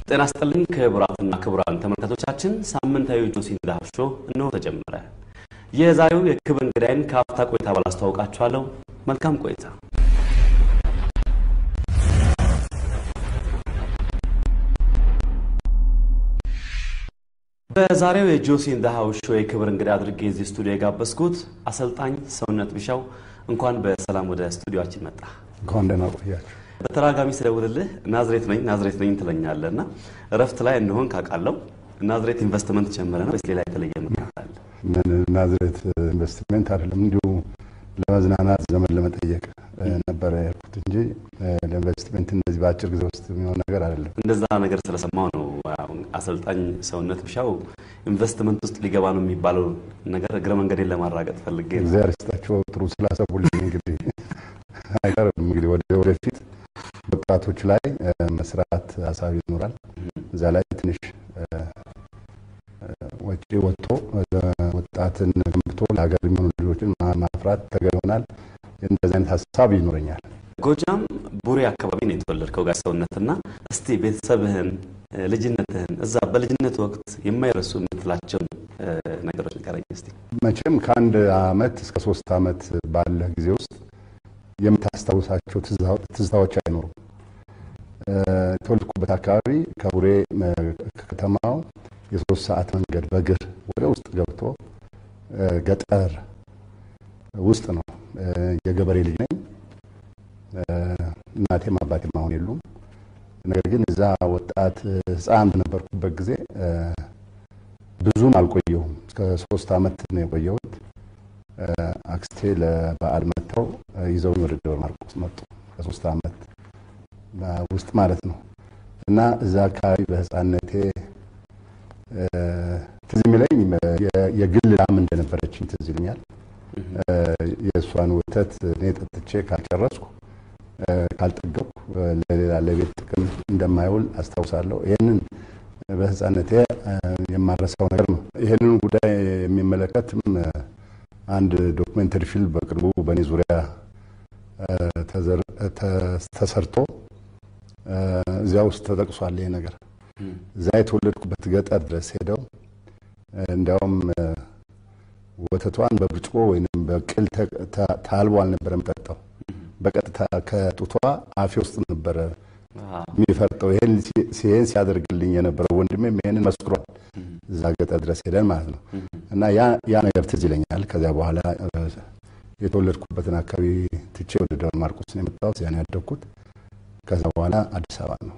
ጤና ይስጥልኝ ክቡራትና ክቡራን ተመልካቾቻችን፣ ሳምንታዊ ጆሲ ዳሃብ ሾው እነሆ ተጀመረ። የዛሬው የክብር እንግዳይን ከአፍታ ቆይታ በኋላ አስተዋውቃችኋለሁ። መልካም ቆይታ። በዛሬው የጆሲ ዳሃብ ሾው የክብር እንግዳ አድርጌ እዚህ ስቱዲዮ የጋበዝኩት አሰልጣኝ ሰውነት ቢሻው እንኳን በሰላም ወደ ስቱዲዮአችን መጣ። እንኳን ደህና ቆያችሁ። በተደጋጋሚ ስደውልልህ ናዝሬት ነኝ ናዝሬት ነኝ ትለኛለህ እና እረፍት ላይ እንደሆን ካውቃለሁ። ናዝሬት ኢንቨስትመንት ጀመረ ነው ወይስ ሌላ የተለየ ምክንያት አለ? ምን ናዝሬት ኢንቨስትሜንት አይደለም፣ እንዲሁ ለመዝናናት ዘመን ለመጠየቅ ነበረ ያልኩት እንጂ ለኢንቨስትሜንት እንደዚህ በአጭር ጊዜ ውስጥ የሚሆን ነገር አይደለም። እንደዛ ነገር ስለሰማው ነው አሁን አሰልጣኝ ሰውነት ቢሻው ኢንቨስትመንት ውስጥ ሊገባ ነው የሚባለው ነገር እግረ መንገዴን ለማራገጥ ፈልጌ ነው። እግዚአብሔር ይስጣቸው ጥሩ ስላሰቡልኝ። እንግዲህ አይቀርም እንግዲህ ወደፊት ወጣቶች ላይ መስራት ሀሳብ ይኖራል። እዛ ላይ ትንሽ ወጪ ወጥቶ ወጣትን ገንብቶ ለሀገር የሚሆኑ ልጆችን ማፍራት ተገቢ ይሆናል። እንደዚህ አይነት ሀሳብ ይኖረኛል። ጎጃም ቡሬ አካባቢ ነው የተወለድከው ጋሽ ሰውነትና፣ እስቲ ቤተሰብህን፣ ልጅነትህን እዛ በልጅነት ወቅት የማይረሱ የምትላቸውን ነገሮች ንገረኝ እስቲ። መቼም ከአንድ አመት እስከ ሶስት አመት ባለ ጊዜ ውስጥ የምታስታውሳቸው ትዝታዎች አይኖሩም። የተወለድኩበት አካባቢ ከቡሬ ከተማው የሶስት ሰዓት መንገድ በእግር ወደ ውስጥ ገብቶ ገጠር ውስጥ ነው። የገበሬ ልጅ ነኝ። እናቴም አባቴም አሁን የሉም። ነገር ግን እዛ ወጣት ሕፃን በነበርኩበት ጊዜ ብዙም አልቆየሁም። እስከ ሶስት አመት ነው የቆየሁት። አክስቴ ለበዓል መጥተው ይዘውኝ ወደ ደብረ ማርቆስ መጡ። ከሶስት አመት ውስጥ ማለት ነው እና እዛ አካባቢ በህፃነቴ ትዝ የሚለኝ የግል ላም እንደነበረችኝ ትዝ ይለኛል። የእሷን ወተት እኔ ጠጥቼ ካልጨረስኩ ካልጠገብኩ ለሌላ ለቤት ጥቅም እንደማይውል አስታውሳለሁ። ይህንን በህፃነቴ የማረሳው ነገር ነው። ይህንን ጉዳይ የሚመለከትም አንድ ዶክሜንተሪ ፊልም በቅርቡ በእኔ ዙሪያ ተሰርቶ እዚያ ውስጥ ተጠቅሷል። ይሄ ነገር እዛ የተወለድኩበት ገጠር ድረስ ሄደው እንዲያውም ወተቷን በብርጭቆ ወይም በቅል ታልቦ አልነበረ የምጠጣው፣ በቀጥታ ከጡቷ አፌ ውስጥ ነበረ የሚፈርጠው። ይህን ሲያደርግልኝ የነበረው ወንድሜም ይህንን መስክሯል። እዛ ገጠር ድረስ ሄደን ማለት ነው እና ያ ነገር ትዝ ይለኛል። ከዚያ በኋላ የተወለድኩበትን አካባቢ ትቼ ወደ ደብረ ማርቆስ ነው የመጣሁት። ያን ያደግኩት ከዛ በኋላ አዲስ አበባ ነው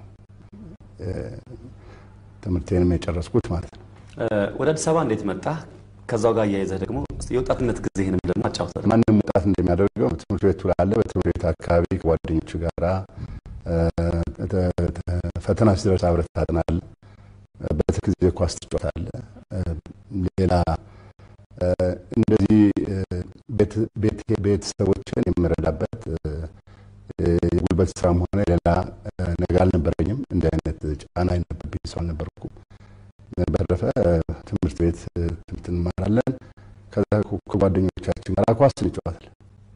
ትምህርቴንም የጨረስኩት ማለት ነው። ወደ አዲስ አበባ እንዴት መጣ? ከዛው ጋር እያይዘህ ደግሞ የወጣትነት ጊዜህንም ደግሞ አጫውተን። ማንም ወጣት እንደሚያደርገው ትምህርት ቤቱ ላለ በትምህርት ቤት አካባቢ ከጓደኞቹ ጋራ ፈተና ሲደርስ አብረህ ታጠናለህ። በትርፍ ጊዜ ኳስ ትጫወታለህ። ሌላ እንደዚህ ቤተሰቦችን የምረዳበት የጉልበት ስራም ሆነ ሌላ ነገር አልነበረኝም። እንዲህ አይነት ጫና የነበረብኝ ሰው አልነበርኩም። በተረፈ ትምህርት ቤት ትምህርት እንማራለን። ከዛ ከጓደኞቻችን ጋር ኳስ እንጫወታለን።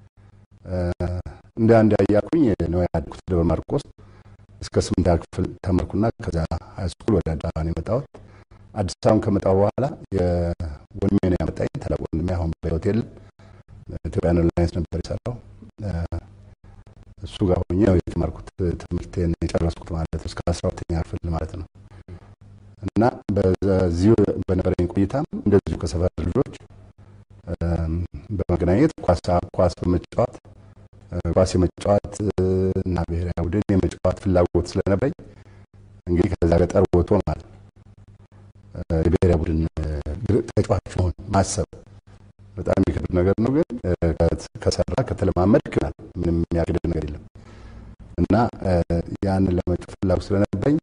እንደ አንድ ያያኩኝ ነው ያድኩት ደብረ ማርቆስ እስከ ስምንተኛ ክፍል ተመርኩና ከዛ ሃይስኩል ወደ አዲስ አበባ ነው የመጣሁት። አዲስ አበባን ከመጣሁ በኋላ ወንድሜ ነው ያመጣኝ። ታላቅ ወንድሜ አሁን በሕይወት የለም። ኢትዮጵያን ኤርላይንስ ነበር የሰራው። እሱ ጋር ሆኜ ነው የተማርኩት ትምህርቴን የጨረስኩት ማለት ነው እስከ አስራ ሁለተኛ ክፍል ማለት ነው። እና በዚሁ በነበረኝ ቆይታም እንደዚሁ ከሰፈር ልጆች በመገናኘት ኳስ በመጫወት ኳስ የመጫወት እና ብሔራዊ ቡድን የመጫወት ፍላጎት ስለነበረኝ እንግዲህ ከዛ ገጠር ወጥቶ ማለት ነው የብሔራዊ ቡድን ተጫዋች መሆን ማሰብ በጣም የሚከብድ ነገር ነው። ግን ከሰራ ከተለማመድ ይክናል። ምንም የሚያግድ ነገር የለም እና ያንን ለመጫወት ፍላጎት ስለነበረኝ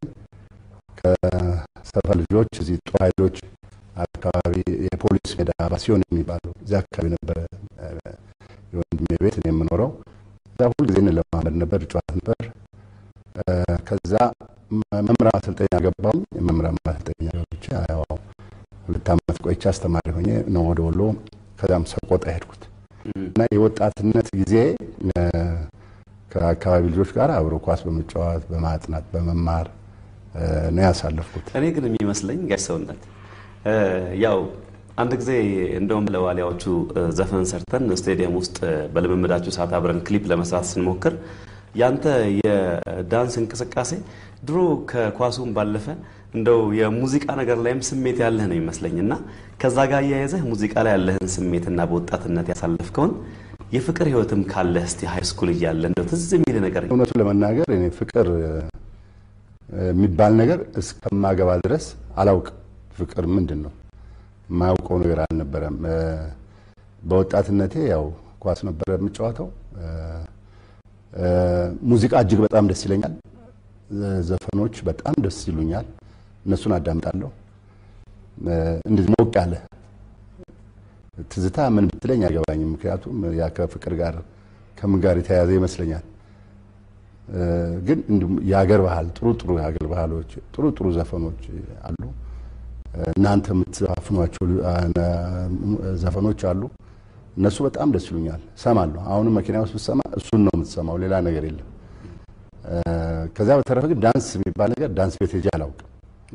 ከሰፈር ልጆች እዚህ ጦር ኃይሎች አካባቢ የፖሊስ ሜዳ ባሲዮን የሚባለው እዚያ አካባቢ ነበረ የወንድሜ ቤት እኔ የምኖረው። እዛ ሁልጊዜ እንለማመድ ነበር፣ ጨዋታ ነበር። ከዛ መምህራን ማሰልጠኛ ገባሁኝ። መምህራን ማሰልጠኛ ገብቼ ያው ሁለት ዓመት ቆይቼ አስተማሪ ሆኜ ነው ወደ ወሎ ከዛም ሰቆጣ ሄድኩት እና የወጣትነት ጊዜ ከአካባቢ ልጆች ጋር አብሮ ኳስ በመጫወት በማጥናት በመማር ነው ያሳለፍኩት። እኔ ግን የሚመስለኝ ጋሽ ሰውነት ያው አንድ ጊዜ እንደውም ለዋሊያዎቹ ዘፈን ሰርተን ስቴዲየም ውስጥ በልምምዳችሁ ሰዓት አብረን ክሊፕ ለመስራት ስንሞክር ያንተ የዳንስ እንቅስቃሴ ድሮ ከኳሱም ባለፈ እንደው የሙዚቃ ነገር ላይም ስሜት ያለህ ነው ይመስለኝ እና ከዛ ጋር እያያዘህ ሙዚቃ ላይ ያለህን ስሜትና በወጣትነት ያሳለፍከውን የፍቅር ህይወትም ካለህ እስቲ ሃይ ስኩል እያለ እንደው ትዝ የሚል ነገር እውነቱን ለመናገር እኔ ፍቅር የሚባል ነገር እስከማገባ ድረስ አላውቅም። ፍቅር ምንድን ነው የማያውቀው ነገር አልነበረም። በወጣትነቴ ያው ኳስ ነበረ የምጫወተው። ሙዚቃ እጅግ በጣም ደስ ይለኛል። ዘፈኖች በጣም ደስ ይሉኛል። እነሱን አዳምጣለሁ። እንደዚህ ሞቅ ያለ ትዝታ ምን ብትለኝ አይገባኝም። ምክንያቱም ያ ከፍቅር ጋር ከምን ጋር የተያያዘ ይመስለኛል። ግን እንዲሁም የሀገር ባህል ጥሩ ጥሩ የሀገር ባህሎች ጥሩ ጥሩ ዘፈኖች አሉ። እናንተ የምትዘፍኗቸው ዘፈኖች አሉ። እነሱ በጣም ደስ ይሉኛል፣ ሰማለሁ። አሁንም መኪና ውስጥ ብትሰማ እሱን ነው የምትሰማው፣ ሌላ ነገር የለም። ከዚያ በተረፈ ግን ዳንስ የሚባል ነገር ዳንስ ቤት ሄጄ አላውቅም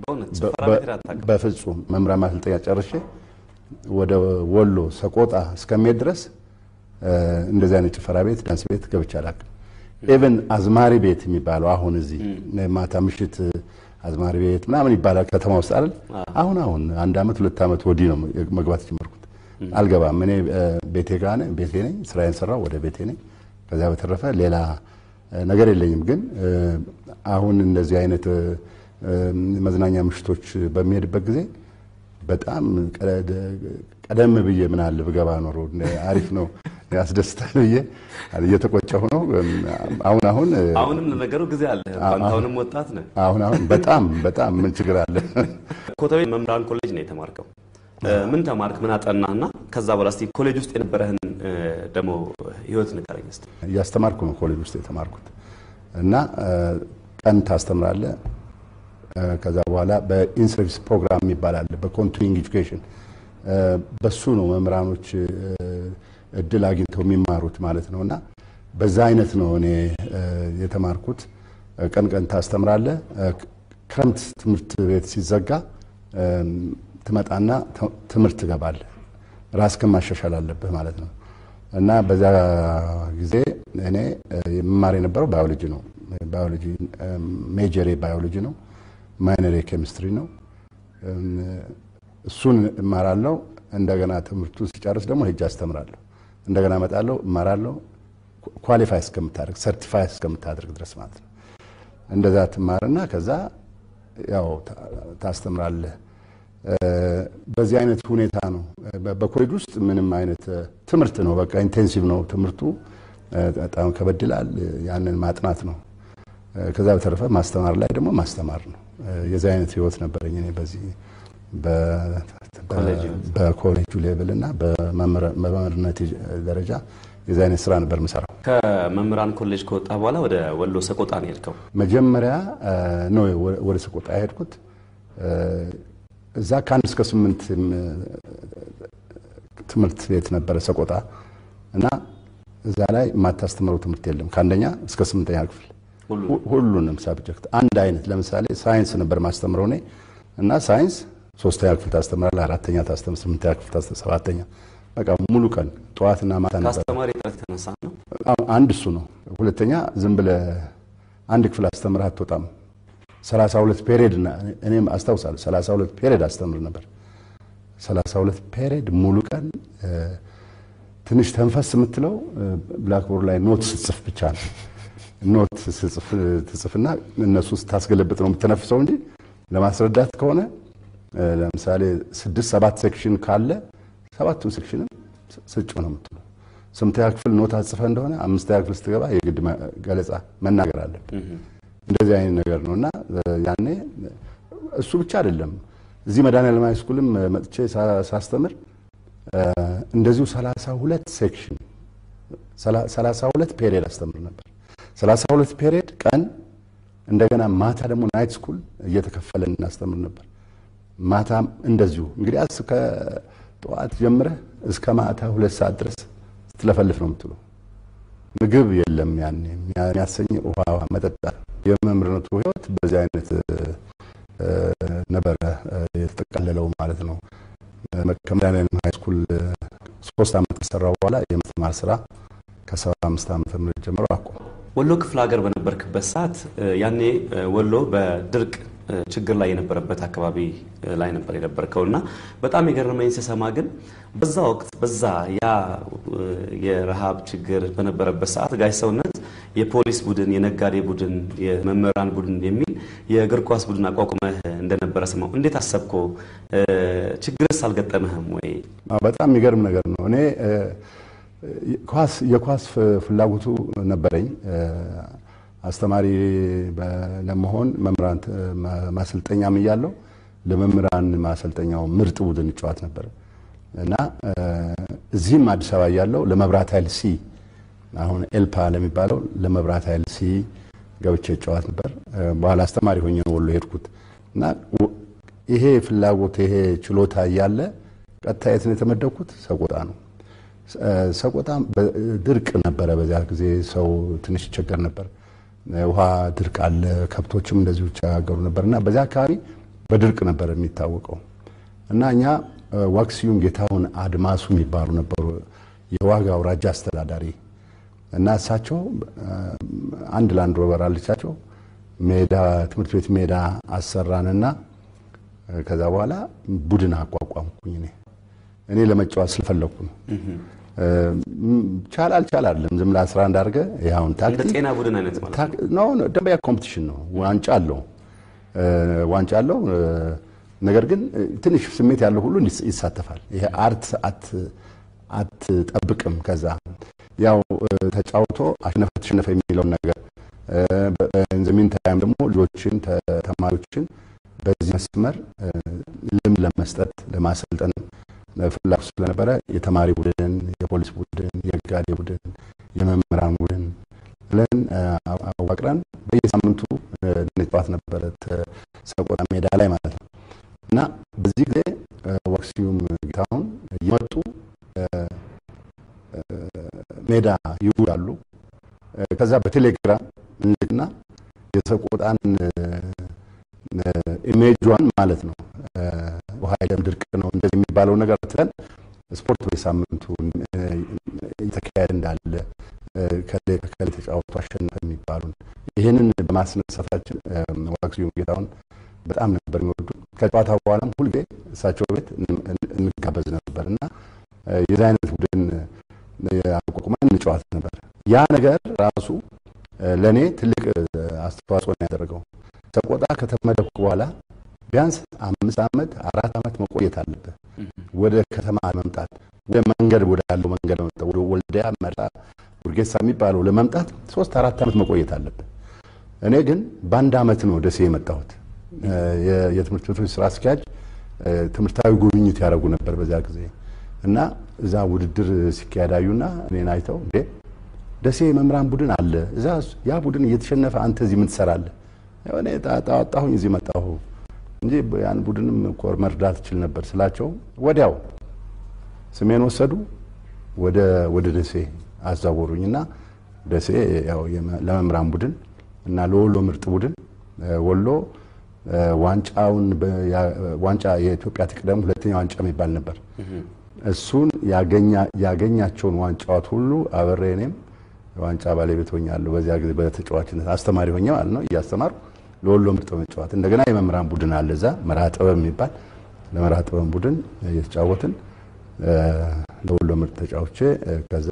በፍጹም። መምህራን ማሰልጠኛ ጨርሼ ወደ ወሎ ሰቆጣ እስከሚሄድ ድረስ እንደዚህ አይነት ጭፈራ ቤት ዳንስ ቤት ገብቼ አላውቅም። ኢቨን አዝማሪ ቤት የሚባለው አሁን እዚህ ማታ ምሽት አዝማሪ ቤት ምናምን ይባላል ከተማ ውስጥ አይደል? አሁን አሁን አንድ አመት ሁለት አመት ወዲህ ነው መግባት ጀመርኩት። አልገባም። እኔ ቤቴ ጋር ነኝ፣ ቤቴ ነኝ፣ ስራዬን ሰራው ወደ ቤቴ ነኝ። ከዚያ በተረፈ ሌላ ነገር የለኝም። ግን አሁን እንደዚህ አይነት መዝናኛ ምሽቶች በሚሄድበት ጊዜ በጣም ቀደም ብዬ ምን አለ ብገባ ኖሮ አሪፍ ነው ያስደስታል ብዬ እየተቆጨሁ ነው። አሁን አሁን አሁንም ለነገሩ ጊዜ አለ። አሁንም ወጣት ነህ። አሁን አሁን በጣም በጣም ምን ችግር አለ? ኮተቤ መምህራን ኮሌጅ ነው የተማርከው። ምን ተማርክ? ምን አጠናህና ከዛ በኋላ እስኪ ኮሌጅ ውስጥ የነበረህን ደግሞ ህይወት ንገረኝ እስኪ። እያስተማርኩ ነው ኮሌጅ ውስጥ የተማርኩት እና ቀን ታስተምራለህ። ከዛ በኋላ በኢንሰርቪስ ፕሮግራም የሚባል አለ፣ በኮንቲኒንግ ኤጁኬሽን በሱ ነው መምህራኖች እድል አግኝተው የሚማሩት ማለት ነው። እና በዛ አይነት ነው እኔ የተማርኩት። ቀን ቀን ታስተምራለህ። ክረምት ትምህርት ቤት ሲዘጋ ትመጣና ትምህርት ትገባለህ። ራስህን ማሻሻል አለብህ ማለት ነው። እና በዛ ጊዜ እኔ የምማር የነበረው ባዮሎጂ ነው። ባዮሎጂ ሜጀሬ ባዮሎጂ ነው። ማይነሬ ኬሚስትሪ ነው። እሱን እማራለሁ። እንደገና ትምህርቱ ሲጨርስ ደግሞ ሄጄ አስተምራለሁ። እንደገና እመጣለሁ፣ እማራለሁ። ኳሊፋይ እስከምታደርግ ሰርቲፋይ እስከምታደርግ ድረስ ማለት ነው። እንደዛ ትማርና ከዛ ያው ታስተምራለህ። በዚህ አይነት ሁኔታ ነው። በኮሌጅ ውስጥ ምንም አይነት ትምህርት ነው፣ በቃ ኢንቴንሲቭ ነው ትምህርቱ። በጣም ከበድላል። ያንን ማጥናት ነው። ከዛ በተረፈ ማስተማር ላይ ደግሞ ማስተማር ነው። የዚህ አይነት ህይወት ነበረኝ እኔ በዚህ በኮሌጁ ሌቭል እና በመምህርነት ደረጃ የዚህ አይነት ስራ ነበር የምሰራው። ከመምህራን ኮሌጅ ከወጣ በኋላ ወደ ወሎ ሰቆጣ ነው የሄድከው? መጀመሪያ ነው ወደ ሰቆጣ የሄድኩት። እዛ ከአንድ እስከ ስምንት ትምህርት ቤት ነበረ ሰቆጣ እና እዛ ላይ የማታስተምረው ትምህርት የለም ከአንደኛ እስከ ስምንተኛ ክፍል ሁሉንም ሳብጀክት አንድ አይነት። ለምሳሌ ሳይንስ ነበር ማስተምረው እኔ እና ሳይንስ ሶስተኛ ክፍል ታስተምራለህ፣ አራተኛ ታስተምር፣ ስምንተኛ ክፍል ታስተምር፣ ሰባተኛ በቃ ሙሉ ቀን ጠዋትና ማታ ነበር። ከአስተማሪ ጥረት የተነሳ ነው። አንድ እሱ ነው። ሁለተኛ ዝም ብለህ አንድ ክፍል አስተምረህ አትወጣም። ሰላሳ ሁለት ፔሬድ እኔም አስታውሳለሁ። ሰላሳ ሁለት ፔሬድ አስተምር ነበር። ሰላሳ ሁለት ፔሬድ ሙሉ ቀን ትንሽ ተንፈስ የምትለው ብላክቦርድ ላይ ኖት ስትጽፍ ብቻ ነው። ኖት ትጽፍና እነሱ ስታስገለብጥ ነው የምትነፍሰው እንጂ ለማስረዳት ከሆነ ለምሳሌ ስድስት ሰባት ሴክሽን ካለ ሰባቱን ሴክሽንም ስጭ ነው የምትለው። ስምንተኛ ክፍል ኖት አጽፈህ እንደሆነ አምስተኛ ክፍል ስትገባ የግድ ገለጻ መናገር አለ። እንደዚህ አይነት ነገር ነው እና ያኔ እሱ ብቻ አይደለም። እዚህ መድኃኔዓለም ሃይስኩልም መጥቼ ሳስተምር እንደዚሁ ሰላሳ ሁለት ሴክሽን ሰላሳ ሁለት ፔሪየድ አስተምር ነበር። ሰላሳ ሁለት ፔሪየድ ቀን እንደገና ማታ ደግሞ ናይት ስኩል እየተከፈለን እናስተምር ነበር። ማታም እንደዚሁ እንግዲህ አስ ከጠዋት ጀምረህ እስከ ማታ ሁለት ሰዓት ድረስ ስትለፈልፍ ነው የምትለው። ምግብ የለም ያኔ የሚያሰኝ ውሃ መጠጣት። የመምህርነቱ ህይወት በዚህ አይነት የተጠቃለለው ማለት ነው። ከመድኃኔዓለም ሃይስኩል ሶስት ዓመት ከሰራው በኋላ የማስተማር ስራ ከሰባ አምስት ዓመተ ምህረት ጀምሮ አቆም። ወሎ ክፍለ ሀገር በነበርክበት ሰዓት ያኔ ወሎ በድርቅ ችግር ላይ የነበረበት አካባቢ ላይ ነበር የነበርከው እና በጣም የገረመኝ ስሰማ ግን በዛ ወቅት በዛ ያ የረሃብ ችግር በነበረበት ሰዓት ጋሽ ሰውነት የፖሊስ ቡድን፣ የነጋዴ ቡድን፣ የመምህራን ቡድን የሚል የእግር ኳስ ቡድን አቋቁመህ እንደነበረ ስማው። እንዴት አሰብከው? ችግርስ አልገጠመህም ወይ? በጣም የሚገርም ነገር ነው። እኔ ኳስ የኳስ ፍላጎቱ ነበረኝ። አስተማሪ ለመሆን መምህራን ማሰልጠኛም እያለሁ ለመምህራን ማሰልጠኛው ምርጥ ቡድን እጫወት ነበር እና እዚህም አዲስ አበባ እያለሁ ለመብራት ኃይል ሲ አሁን ኤልፓ ለሚባለው ለመብራት ኃይል ሲ ገብቼ እጫወት ነበር። በኋላ አስተማሪ ሆኜ ነው ወሎ ሄድኩት እና ይሄ ፍላጎት ይሄ ችሎታ እያለ ቀጥታ የት ነው የተመደብኩት? ሰቆጣ ነው። ሰቆጣ ድርቅ ነበረ። በዚያ ጊዜ ሰው ትንሽ ይቸገር ነበር። ውሃ ድርቅ አለ። ከብቶችም እንደዚሁ ይቸጋገሩ ነበር እና በዚያ አካባቢ በድርቅ ነበር የሚታወቀው እና እኛ ዋክሲዩም ጌታሁን አድማሱ የሚባሉ ነበሩ የዋጋ አውራጃ አስተዳዳሪ እና እሳቸው አንድ ላንድ ሮቨር አለቻቸው ሜዳ ትምህርት ቤት ሜዳ አሰራንና ከዛ በኋላ ቡድን አቋቋምኩኝ። እኔ እኔ ለመጫወት ስለፈለኩ ነው። ቻል አልቻል አይደለም ዝም ብለህ አስራ አንድ አድርገህ ይኸውን ታክቲክ ጤና ቡድን አይነት ማለት ነው። ደንበኛ ኮምፒቲሽን ነው። ዋንጫ አለው ዋንጫ አለው። ነገር ግን ትንሽ ስሜት ያለው ሁሉ ይሳተፋል። ይሄ አርት አትጠብቅም። ከዛ ያው ተጫውቶ አሸነፈ ተሸነፈ የሚለውን ነገር ዘሚን ታይም ደግሞ ልጆችን ተማሪዎችን በዚህ መስመር ልምድ ለመስጠት ለማሰልጠን ፍላጎት ስለነበረ የተማሪ ቡድን፣ የፖሊስ ቡድን፣ የጋዴ ቡድን፣ የመምህራን ቡድን ብለን አዋቅረን በየሳምንቱ እንጫወት ነበረ ሰቆጣ ሜዳ ላይ ማለት ነው። እና በዚህ ጊዜ ዋክሲዩም ጌታሁን እየመጡ ሜዳ ይውላሉ። ከዛ በቴሌግራም እንልክና የሰቆጣን ኢሜጇን ማለት ነው ውሃ የለም ድርቅ ነው እንደዚህ የሚባለው ነገር ትለን ስፖርት በሳምንቱ እየተካሄደ እንዳለ ከሌ ከሌ ተጫወቱ አሸነፈ የሚባሉን ይህንን በማስነሳታችን ዋክሲዩም ጌታሁን በጣም ነበር የሚወዱ። ከጨዋታ በኋላም ሁልጊዜ እሳቸው ቤት እንጋበዝ ነበር እና የዚህ አይነት ቡድን አቋቁመን እንጫወት ነበር። ያ ነገር ራሱ ለእኔ ትልቅ አስተዋጽኦ ነው ያደረገው። ሰቆጣ ከተመደብኩ በኋላ ቢያንስ አምስት ዓመት አራት ዓመት መቆየት አለብህ። ወደ ከተማ ለመምጣት ወደ መንገድ ወዳለው መንገድ ለመምጣት ወደ ወልዲያ፣ መርሳ፣ ውርጌሳ የሚባለው ለመምጣት ሶስት አራት ዓመት መቆየት አለብህ። እኔ ግን በአንድ ዓመት ነው ደሴ የመጣሁት። የትምህርት ቤቶች ስራ አስኪያጅ ትምህርታዊ ጉብኝት ያደረጉ ነበር በዚያ ጊዜ እና እዛ ውድድር ሲካሄድ አዩና እኔን አይተው እንዴ ደሴ መምህራን ቡድን አለ እዛ ያ ቡድን እየተሸነፈ አንተ እዚህ ምን ትሰራለህ? እኔ ጣጣሁኝ እዚህ መጣሁ እንጂ ያን ቡድንም እኮ መርዳት እችል ነበር ስላቸው ወዲያው ስሜን ወሰዱ፣ ወደ ወደ ደሴ አዛወሩኝና ደሴ ያው ለመምህራን ቡድን እና ለወሎ ምርጥ ቡድን ወሎ ዋንጫውን ዋንጫ የኢትዮጵያ ትቅደም ሁለተኛ ዋንጫ የሚባል ነበር። እሱን ያገኛቸውን ዋንጫዎት ሁሉ አብሬ እኔም ዋንጫ ባለቤት ሆኛለሁ። በዚያ ጊዜ በተጫዋችነት አስተማሪ ሆኜ ማለት ነው እያስተማሩ ለወሎ ምርጥ መጫወት። እንደገና የመምህራን ቡድን አለ እዛ መርሃ ጥበብ የሚባል ለመርሃ ጥበብ ቡድን እየተጫወትን ለወሎ ምርጥ ተጫውቼ ከዛ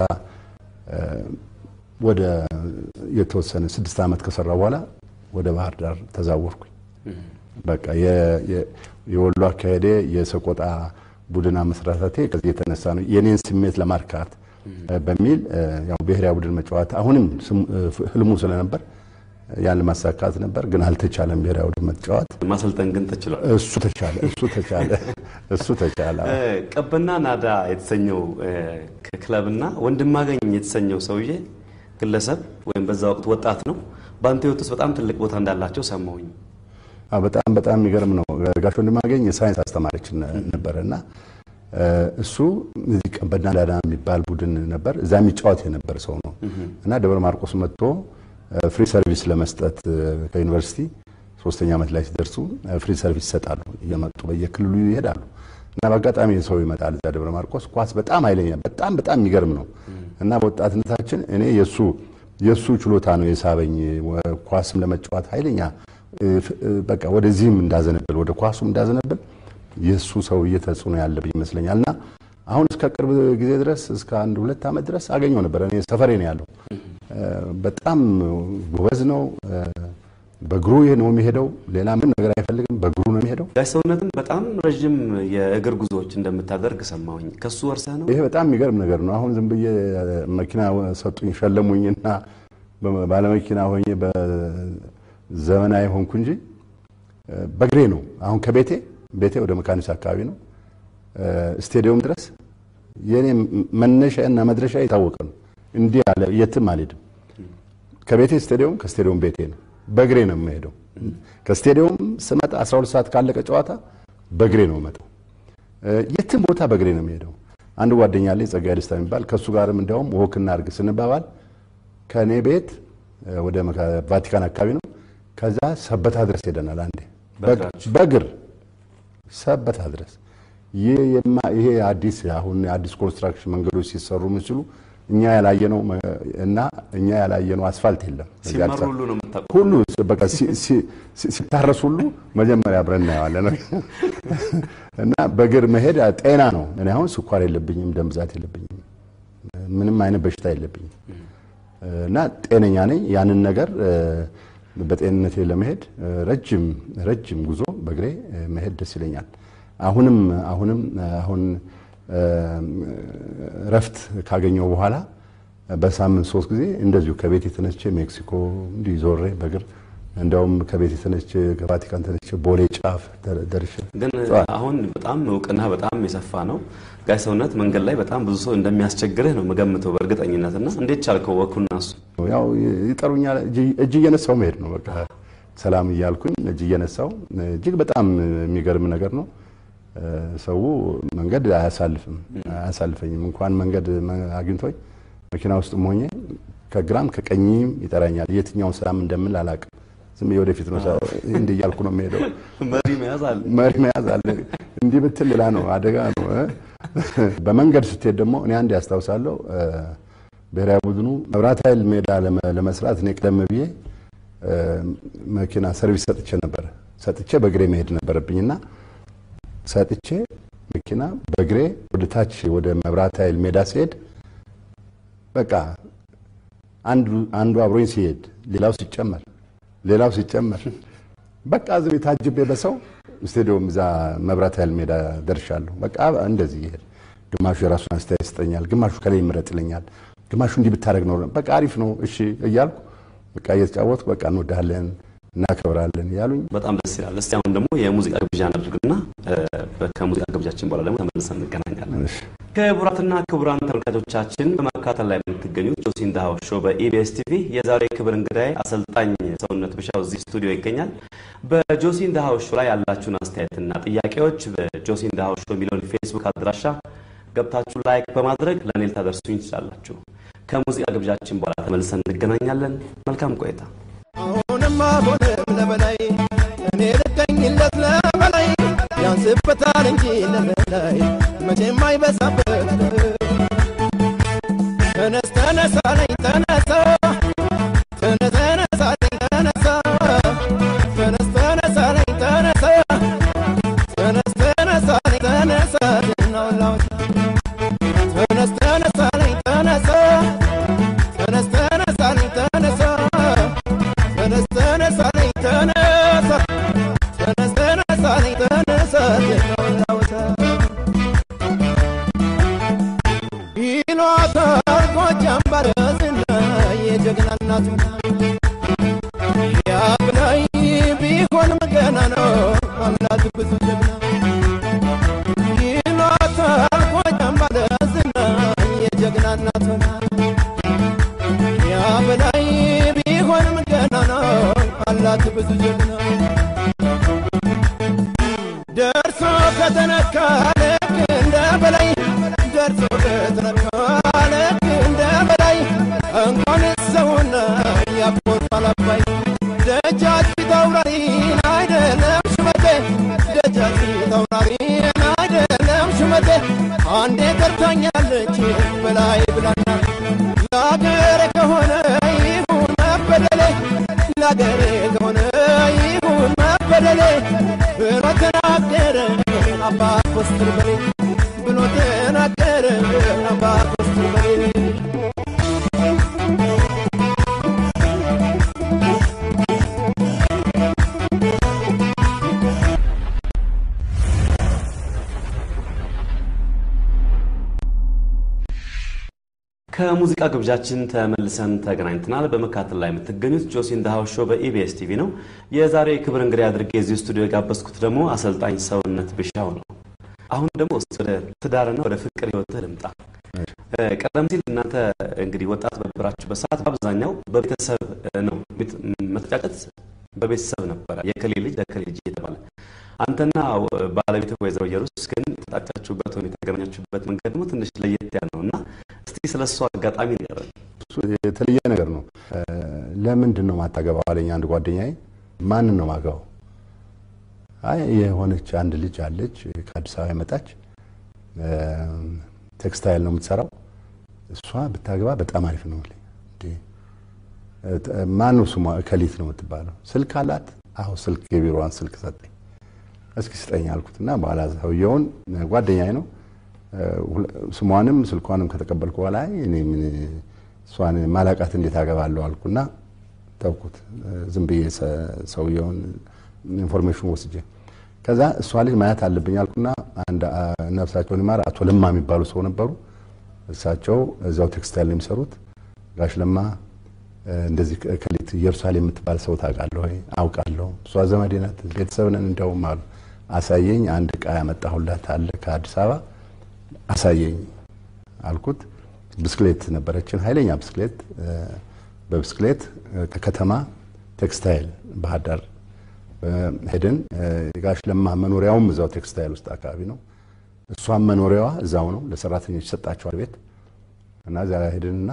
ወደ የተወሰነ ስድስት ዓመት ከሰራ በኋላ ወደ ባህር ዳር ተዛወርኩኝ። በቃ የወሎ አካሄዴ የሰቆጣ ቡድን አመስራታቴ ከዚህ የተነሳ ነው። የኔን ስሜት ለማርካት በሚል ያው ብሔራዊ ቡድን መጫወት አሁንም ህልሙ ስለነበር ያን ለማሳካት ነበር፣ ግን አልተቻለም። ብሔራዊ ቡድን መጫወት ማሰልጠን ግን ተችሏል። እሱ ተቻለ፣ እሱ ተቻለ፣ እሱ ተቻለ። ቀበና ናዳ የተሰኘው ክለብና ወንድማገኝ የተሰኘው ሰውዬ ግለሰብ ወይም በዛ ወቅት ወጣት ነው በአንተ ህይወት ውስጥ በጣም ትልቅ ቦታ እንዳላቸው ሰማሁኝ። በጣም በጣም የሚገርም ነው። ጋሽ ወንድማገኝ የሳይንስ አስተማሪችን ነበረ እና እሱ እዚህ ቀበና ናዳ የሚባል ቡድን ነበር። እዛ የሚጫወት የነበር ሰው ነው እና ደብረ ማርቆስ መጥቶ ፍሪ ሰርቪስ ለመስጠት ከዩኒቨርሲቲ ሶስተኛ ዓመት ላይ ሲደርሱ ፍሪ ሰርቪስ ይሰጣሉ። እየመጡ በየክልሉ ይሄዳሉ እና በአጋጣሚ ሰው ይመጣል እዛ ደብረ ማርቆስ ኳስ በጣም ኃይለኛ በጣም በጣም የሚገርም ነው እና በወጣትነታችን እኔ የእሱ የእሱ ችሎታ ነው የሳበኝ ኳስም ለመጫወት ኃይለኛ በቃ ወደዚህም እንዳዘነብል ወደ ኳሱም እንዳዘነብል የእሱ ሰውዬ ተጽዕኖ ያለብኝ ይመስለኛል እና አሁን እስከ ቅርብ ጊዜ ድረስ እስከ አንድ ሁለት ዓመት ድረስ አገኘው ነበር። እኔ ሰፈሬ ነው ያለው። በጣም ጎበዝ ነው። በእግሩ ነው የሚሄደው። ሌላ ምን ነገር አይፈልግም። በእግሩ ነው የሚሄደው። ጋሽ ሰውነትም በጣም ረዥም የእግር ጉዞዎች እንደምታደርግ ሰማሁኝ። ከሱ ወርሰህ ነው? ይሄ በጣም የሚገርም ነገር ነው። አሁን ዝም ብዬ መኪና ሰጡኝ ሸለሙኝና ባለመኪና ሆኜ በዘመናዊ ሆንኩ እንጂ በእግሬ ነው። አሁን ከቤቴ ቤቴ ወደ መካኒስ አካባቢ ነው ስቴዲየም ድረስ የኔ መነሻ እና መድረሻ የታወቀ ነው። እንዲህ ያለ የትም አልሄድም። ከቤቴ ስቴዲየም፣ ከስቴዲየም ቤቴ ነው። በእግሬ ነው የምሄደው። ከስቴዲየም ስመጣ 12 ሰዓት ካለቀ ጨዋታ በእግሬ ነው የምመጣው። የትም ቦታ በእግሬ ነው የምሄደው። አንድ ጓደኛ አለኝ ጸጋዬ ደስታ የሚባል ከእሱ ጋርም እንዲያውም ወክና አድርግ ስንባባል ከእኔ ቤት ወደ ቫቲካን አካባቢ ነው። ከዛ ሰበታ ድረስ ሄደናል። አንዴ በእግር ሰበታ ድረስ ይሄ አዲስ አሁን አዲስ ኮንስትራክሽን መንገዶች ሲሰሩ ምስሉ እኛ ያላየነው እና እኛ ያላየነው አስፋልት የለም። ሲመሩ ሁሉ ነው የምታውቀው። ሁሉ በቃ ሲታረስ ሁሉ መጀመሪያ አብረን እናየዋለን እና በእግር መሄድ ጤና ነው። እኔ አሁን ስኳር የለብኝም፣ ደም ብዛት የለብኝም፣ ምንም አይነት በሽታ የለብኝም እና ጤነኛ ነኝ። ያንን ነገር በጤንነቴ ለመሄድ ረጅም ረጅም ጉዞ በእግሬ መሄድ ደስ ይለኛል። አሁንም አሁንም አሁን እረፍት ካገኘው በኋላ በሳምንት ሶስት ጊዜ እንደዚሁ ከቤት የተነስቼ ሜክሲኮ እንዲህ ዞሬ በእግር እንዲያውም ከቤት የተነስቼ ከቫቲካን ተነስቼ ቦሌ ጫፍ ደርሼ ግን አሁን በጣም እውቅና በጣም የሰፋ ነው። ጋሽ ሰውነት መንገድ ላይ በጣም ብዙ ሰው እንደሚያስቸግርህ ነው የምገምተው በእርግጠኝነት እና እንዴት ቻልከው ወኩና እሱ ያው ይጠሩኛል እጅ እየነሳው መሄድ ነው በቃ ሰላም እያልኩኝ እጅ እየነሳው እጅግ በጣም የሚገርም ነገር ነው። ሰው መንገድ አያሳልፍም አያሳልፈኝም። እንኳን መንገድ አግኝቶኝ መኪና ውስጥ ሆኜ ከግራም ከቀኝም ይጠራኛል። የትኛውን ሰላም እንደምል አላውቅም። ዝም ብዬ ወደፊት ነው እንዲህ እያልኩ ነው የሚሄደው። መሪ መያዝ አለ መሪ መያዝ አለ። እንዲህ ብትል ሌላ ነው አደጋ ነው። በመንገድ ስትሄድ ደግሞ እኔ አንድ ያስታውሳለሁ፣ ብሔራዊ ቡድኑ መብራት ኃይል ሜዳ ለመስራት እኔ ቀደም ብዬ መኪና ሰርቪስ ሰጥቼ ነበር። ሰጥቼ በእግሬ መሄድ ነበረብኝና ሰጥቼ መኪና በእግሬ ወደ ታች ወደ መብራት ኃይል ሜዳ ሲሄድ በቃ አንዱ አብሮኝ ሲሄድ ሌላው ሲጨመር ሌላው ሲጨመር በቃ ዝም ታጅቤ በሰው ስቴዲየም እዛ መብራት ኃይል ሜዳ ደርሻለሁ። በቃ እንደዚህ ይሄድ ግማሹ የራሱን አስተያየት ይሰጠኛል፣ ግማሹ ከላይ ይምረጥ ይለኛል፣ ግማሹ እንዲህ ብታደርግ ነው በቃ አሪፍ ነው እሺ እያልኩ በቃ እየተጫወትኩ በቃ እንወዳለን እናከብራለን ያሉኝ በጣም ደስ ይላል። እስቲ አሁን ደግሞ የሙዚቃ ግብዣ እናድርግና ከሙዚቃ ግብዣችን በኋላ ደግሞ ተመልሰን እንገናኛለን። ክቡራትና ክቡራን ተመልካቾቻችን በመከታተል ላይ የምትገኙት ጆሲ ኢን ዘ ሃውስ ሾው በኢቢኤስ ቲቪ የዛሬ ክብር እንግዳይ አሰልጣኝ ሰውነት ብሻው እዚህ ስቱዲዮ ይገኛል። በጆሲ ኢን ዘ ሃውስ ሾው ላይ ያላችሁን አስተያየትና ጥያቄዎች በጆሲ ኢን ዘ ሃውስ ሾው የሚለውን ፌስቡክ አድራሻ ገብታችሁ ላይክ በማድረግ ለእኔ ልታደርሱኝ ትችላላችሁ። ከሙዚቃ ግብዣችን በኋላ ተመልሰን እንገናኛለን። መልካም ቆይታ። አሁንማ ሆነም ለበላይ እኔ ልገኝለት ለበላይ ያንስበታል እንጂ ለበላይ መቼም አይበዛበት ተነስ ተነሳለኝ ተነሳ ተነስ ተነሳለኝ ተነሳ ተነስ ተነሳለኝ ተነሳ ተነስ ተነሳለኝ ተነሳ ናውላዎች ተነስ ተነሳለኝ ተነሳ ተነስ ተነሳለኝ ተነሳ ተነስ ተነሳለኝ ተነሳ ተነስ ተነሳለኝ ተነሳ ናውላዎች ይሏታል ጎጃም ባረዝና የጀግና እናቱ ያብላይ ቢሆንም ገና ነው አምላክ ብዙ ጀግና ይሏታል ጎጃም ባረዝና የጀግና እናቱ ያብላይ ቢሆንም ገና ነው አላት ብዙ ጀግና ደርሶ ከተነካ ልክ እንደ በላይ ደርሶ ከተነካ ልክ እንደ በላይ እንኳን ሰውና ያቆጣል አባይ ደጃች ታውራሪ ለአገሬ ከሆነ ይሁን መበደሌ ብሎ ተናገረ አባ ኮስትር በሌ ብሎ ተናገረ አባ ኮስትር በሌ ከሙዚቃ ግብዣችን ተመልሰን ተገናኝተናል። በመካተል ላይ የምትገኙት ጆሲ ኢን ዘ ሃውስ ሾው በኢቢኤስ ቲቪ ነው። የዛሬ የክብር እንግዳ አድርጌ እዚህ ስቱዲዮ የጋበዝኩት ደግሞ አሰልጣኝ ሰውነት ቢሻው ነው። አሁን ደግሞ እስኪ ወደ ትዳርና ወደ ፍቅር ህይወትህ ልምጣ። ቀደም ሲል እናንተ እንግዲህ ወጣት በነበራችሁበት ሰዓት በአብዛኛው በቤተሰብ ነው መተጫጨት፣ በቤተሰብ ነበረ የከሌ ልጅ ለከሌ ልጅ እየተባለ አንተና ባለቤት ወይዘሮ ኢየሩስ ግን የተጣጫችሁበት ወይም የተገናኛችሁበት መንገድ ደግሞ ትንሽ ለየት ያለ ነው እና እስቲ ስለ እሱ አጋጣሚ ንገረን። እሱ የተለየ ነገር ነው። ለምንድን ነው ማታገባው አለኝ አንድ ጓደኛዬ። ማንን ነው ማገባው? አይ የሆነች አንድ ልጅ አለች ከአዲስ አበባ የመጣች ቴክስታይል ነው የምትሰራው። እሷ ብታገባ በጣም አሪፍ ነው። ማን ነው ስሟ? እከሊት ነው የምትባለው። ስልክ አላት? አዎ ስልክ፣ የቢሮዋን ስልክ ሰጠኝ። እስኪ ስጠኝ አልኩትና በኋላ ሰውየውን ጓደኛዬ ነው ስሟንም ስልኳንም ከተቀበልኩ በኋላ እኔ ምን እሷን ማላቃት እንዴት አገባለሁ አልኩና ተውኩት። ዝም ብዬ ሰውየውን ኢንፎርሜሽን ወስጄ ከዛ እሷ ልጅ ማየት አለብኝ አልኩና አንድ ነፍሳቸውን ይማር አቶ ለማ የሚባሉ ሰው ነበሩ። እሳቸው እዛው ቴክስታይል ነው የሚሰሩት። ጋሽ ለማ እንደዚህ ከሊት ኢየሩሳሌም የምትባል ሰው ታውቃለህ ወይ? አውቃለሁ። እሷ ዘመዴ ናት፣ ቤተሰብ ነን እንደውም አሉ። አሳየኝ። አንድ ዕቃ ያመጣሁላት አለ ከአዲስ አበባ አሳየኝ አልኩት። ብስክሌት ነበረችን፣ ኃይለኛ ብስክሌት። በብስክሌት ከከተማ ቴክስታይል ባህር ዳር ሄድን። የጋሽ ለማ መኖሪያውም እዛው ቴክስታይል ውስጥ አካባቢ ነው። እሷም መኖሪያዋ እዛው ነው። ለሰራተኞች ይሰጣቸዋል ቤት እና እዚያ ሄድንና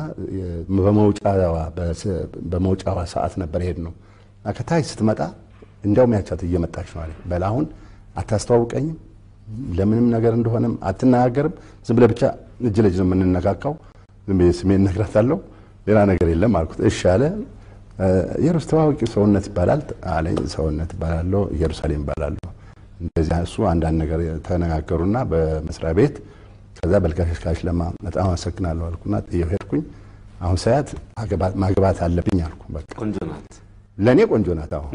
በመውጫዋ ሰዓት ነበር ሄድ ነው እና ከታች ስትመጣ እንዲያውም ያቻት እየመጣች ነው አለኝ። በል አሁን አታስተዋውቀኝም ለምንም ነገር እንደሆነም አትነጋገርም። ዝም ብለህ ብቻ እጅ ለእጅ ነው የምንነካካው። ዝም ብዬ ስሜን እነግራታለሁ፣ ሌላ ነገር የለም አልኩት። እሺ አለ። ኢየሩስ ተዋወቂ፣ ሰውነት ይባላል አለኝ። ሰውነት ይባላለሁ፣ ኢየሩሳሌም ይባላለሁ። እንደዚያ እሱ አንዳንድ ነገር ተነጋገሩና በመስሪያ ቤት ከዛ በልጋሽ ለማ በጣም አመሰግናለሁ አልኩና ጥዬው ሄድኩኝ። አሁን ሳያት ማግባት አለብኝ አልኩ። በቃ ቆንጆ ናት፣ ለእኔ ቆንጆ ናት። አሁን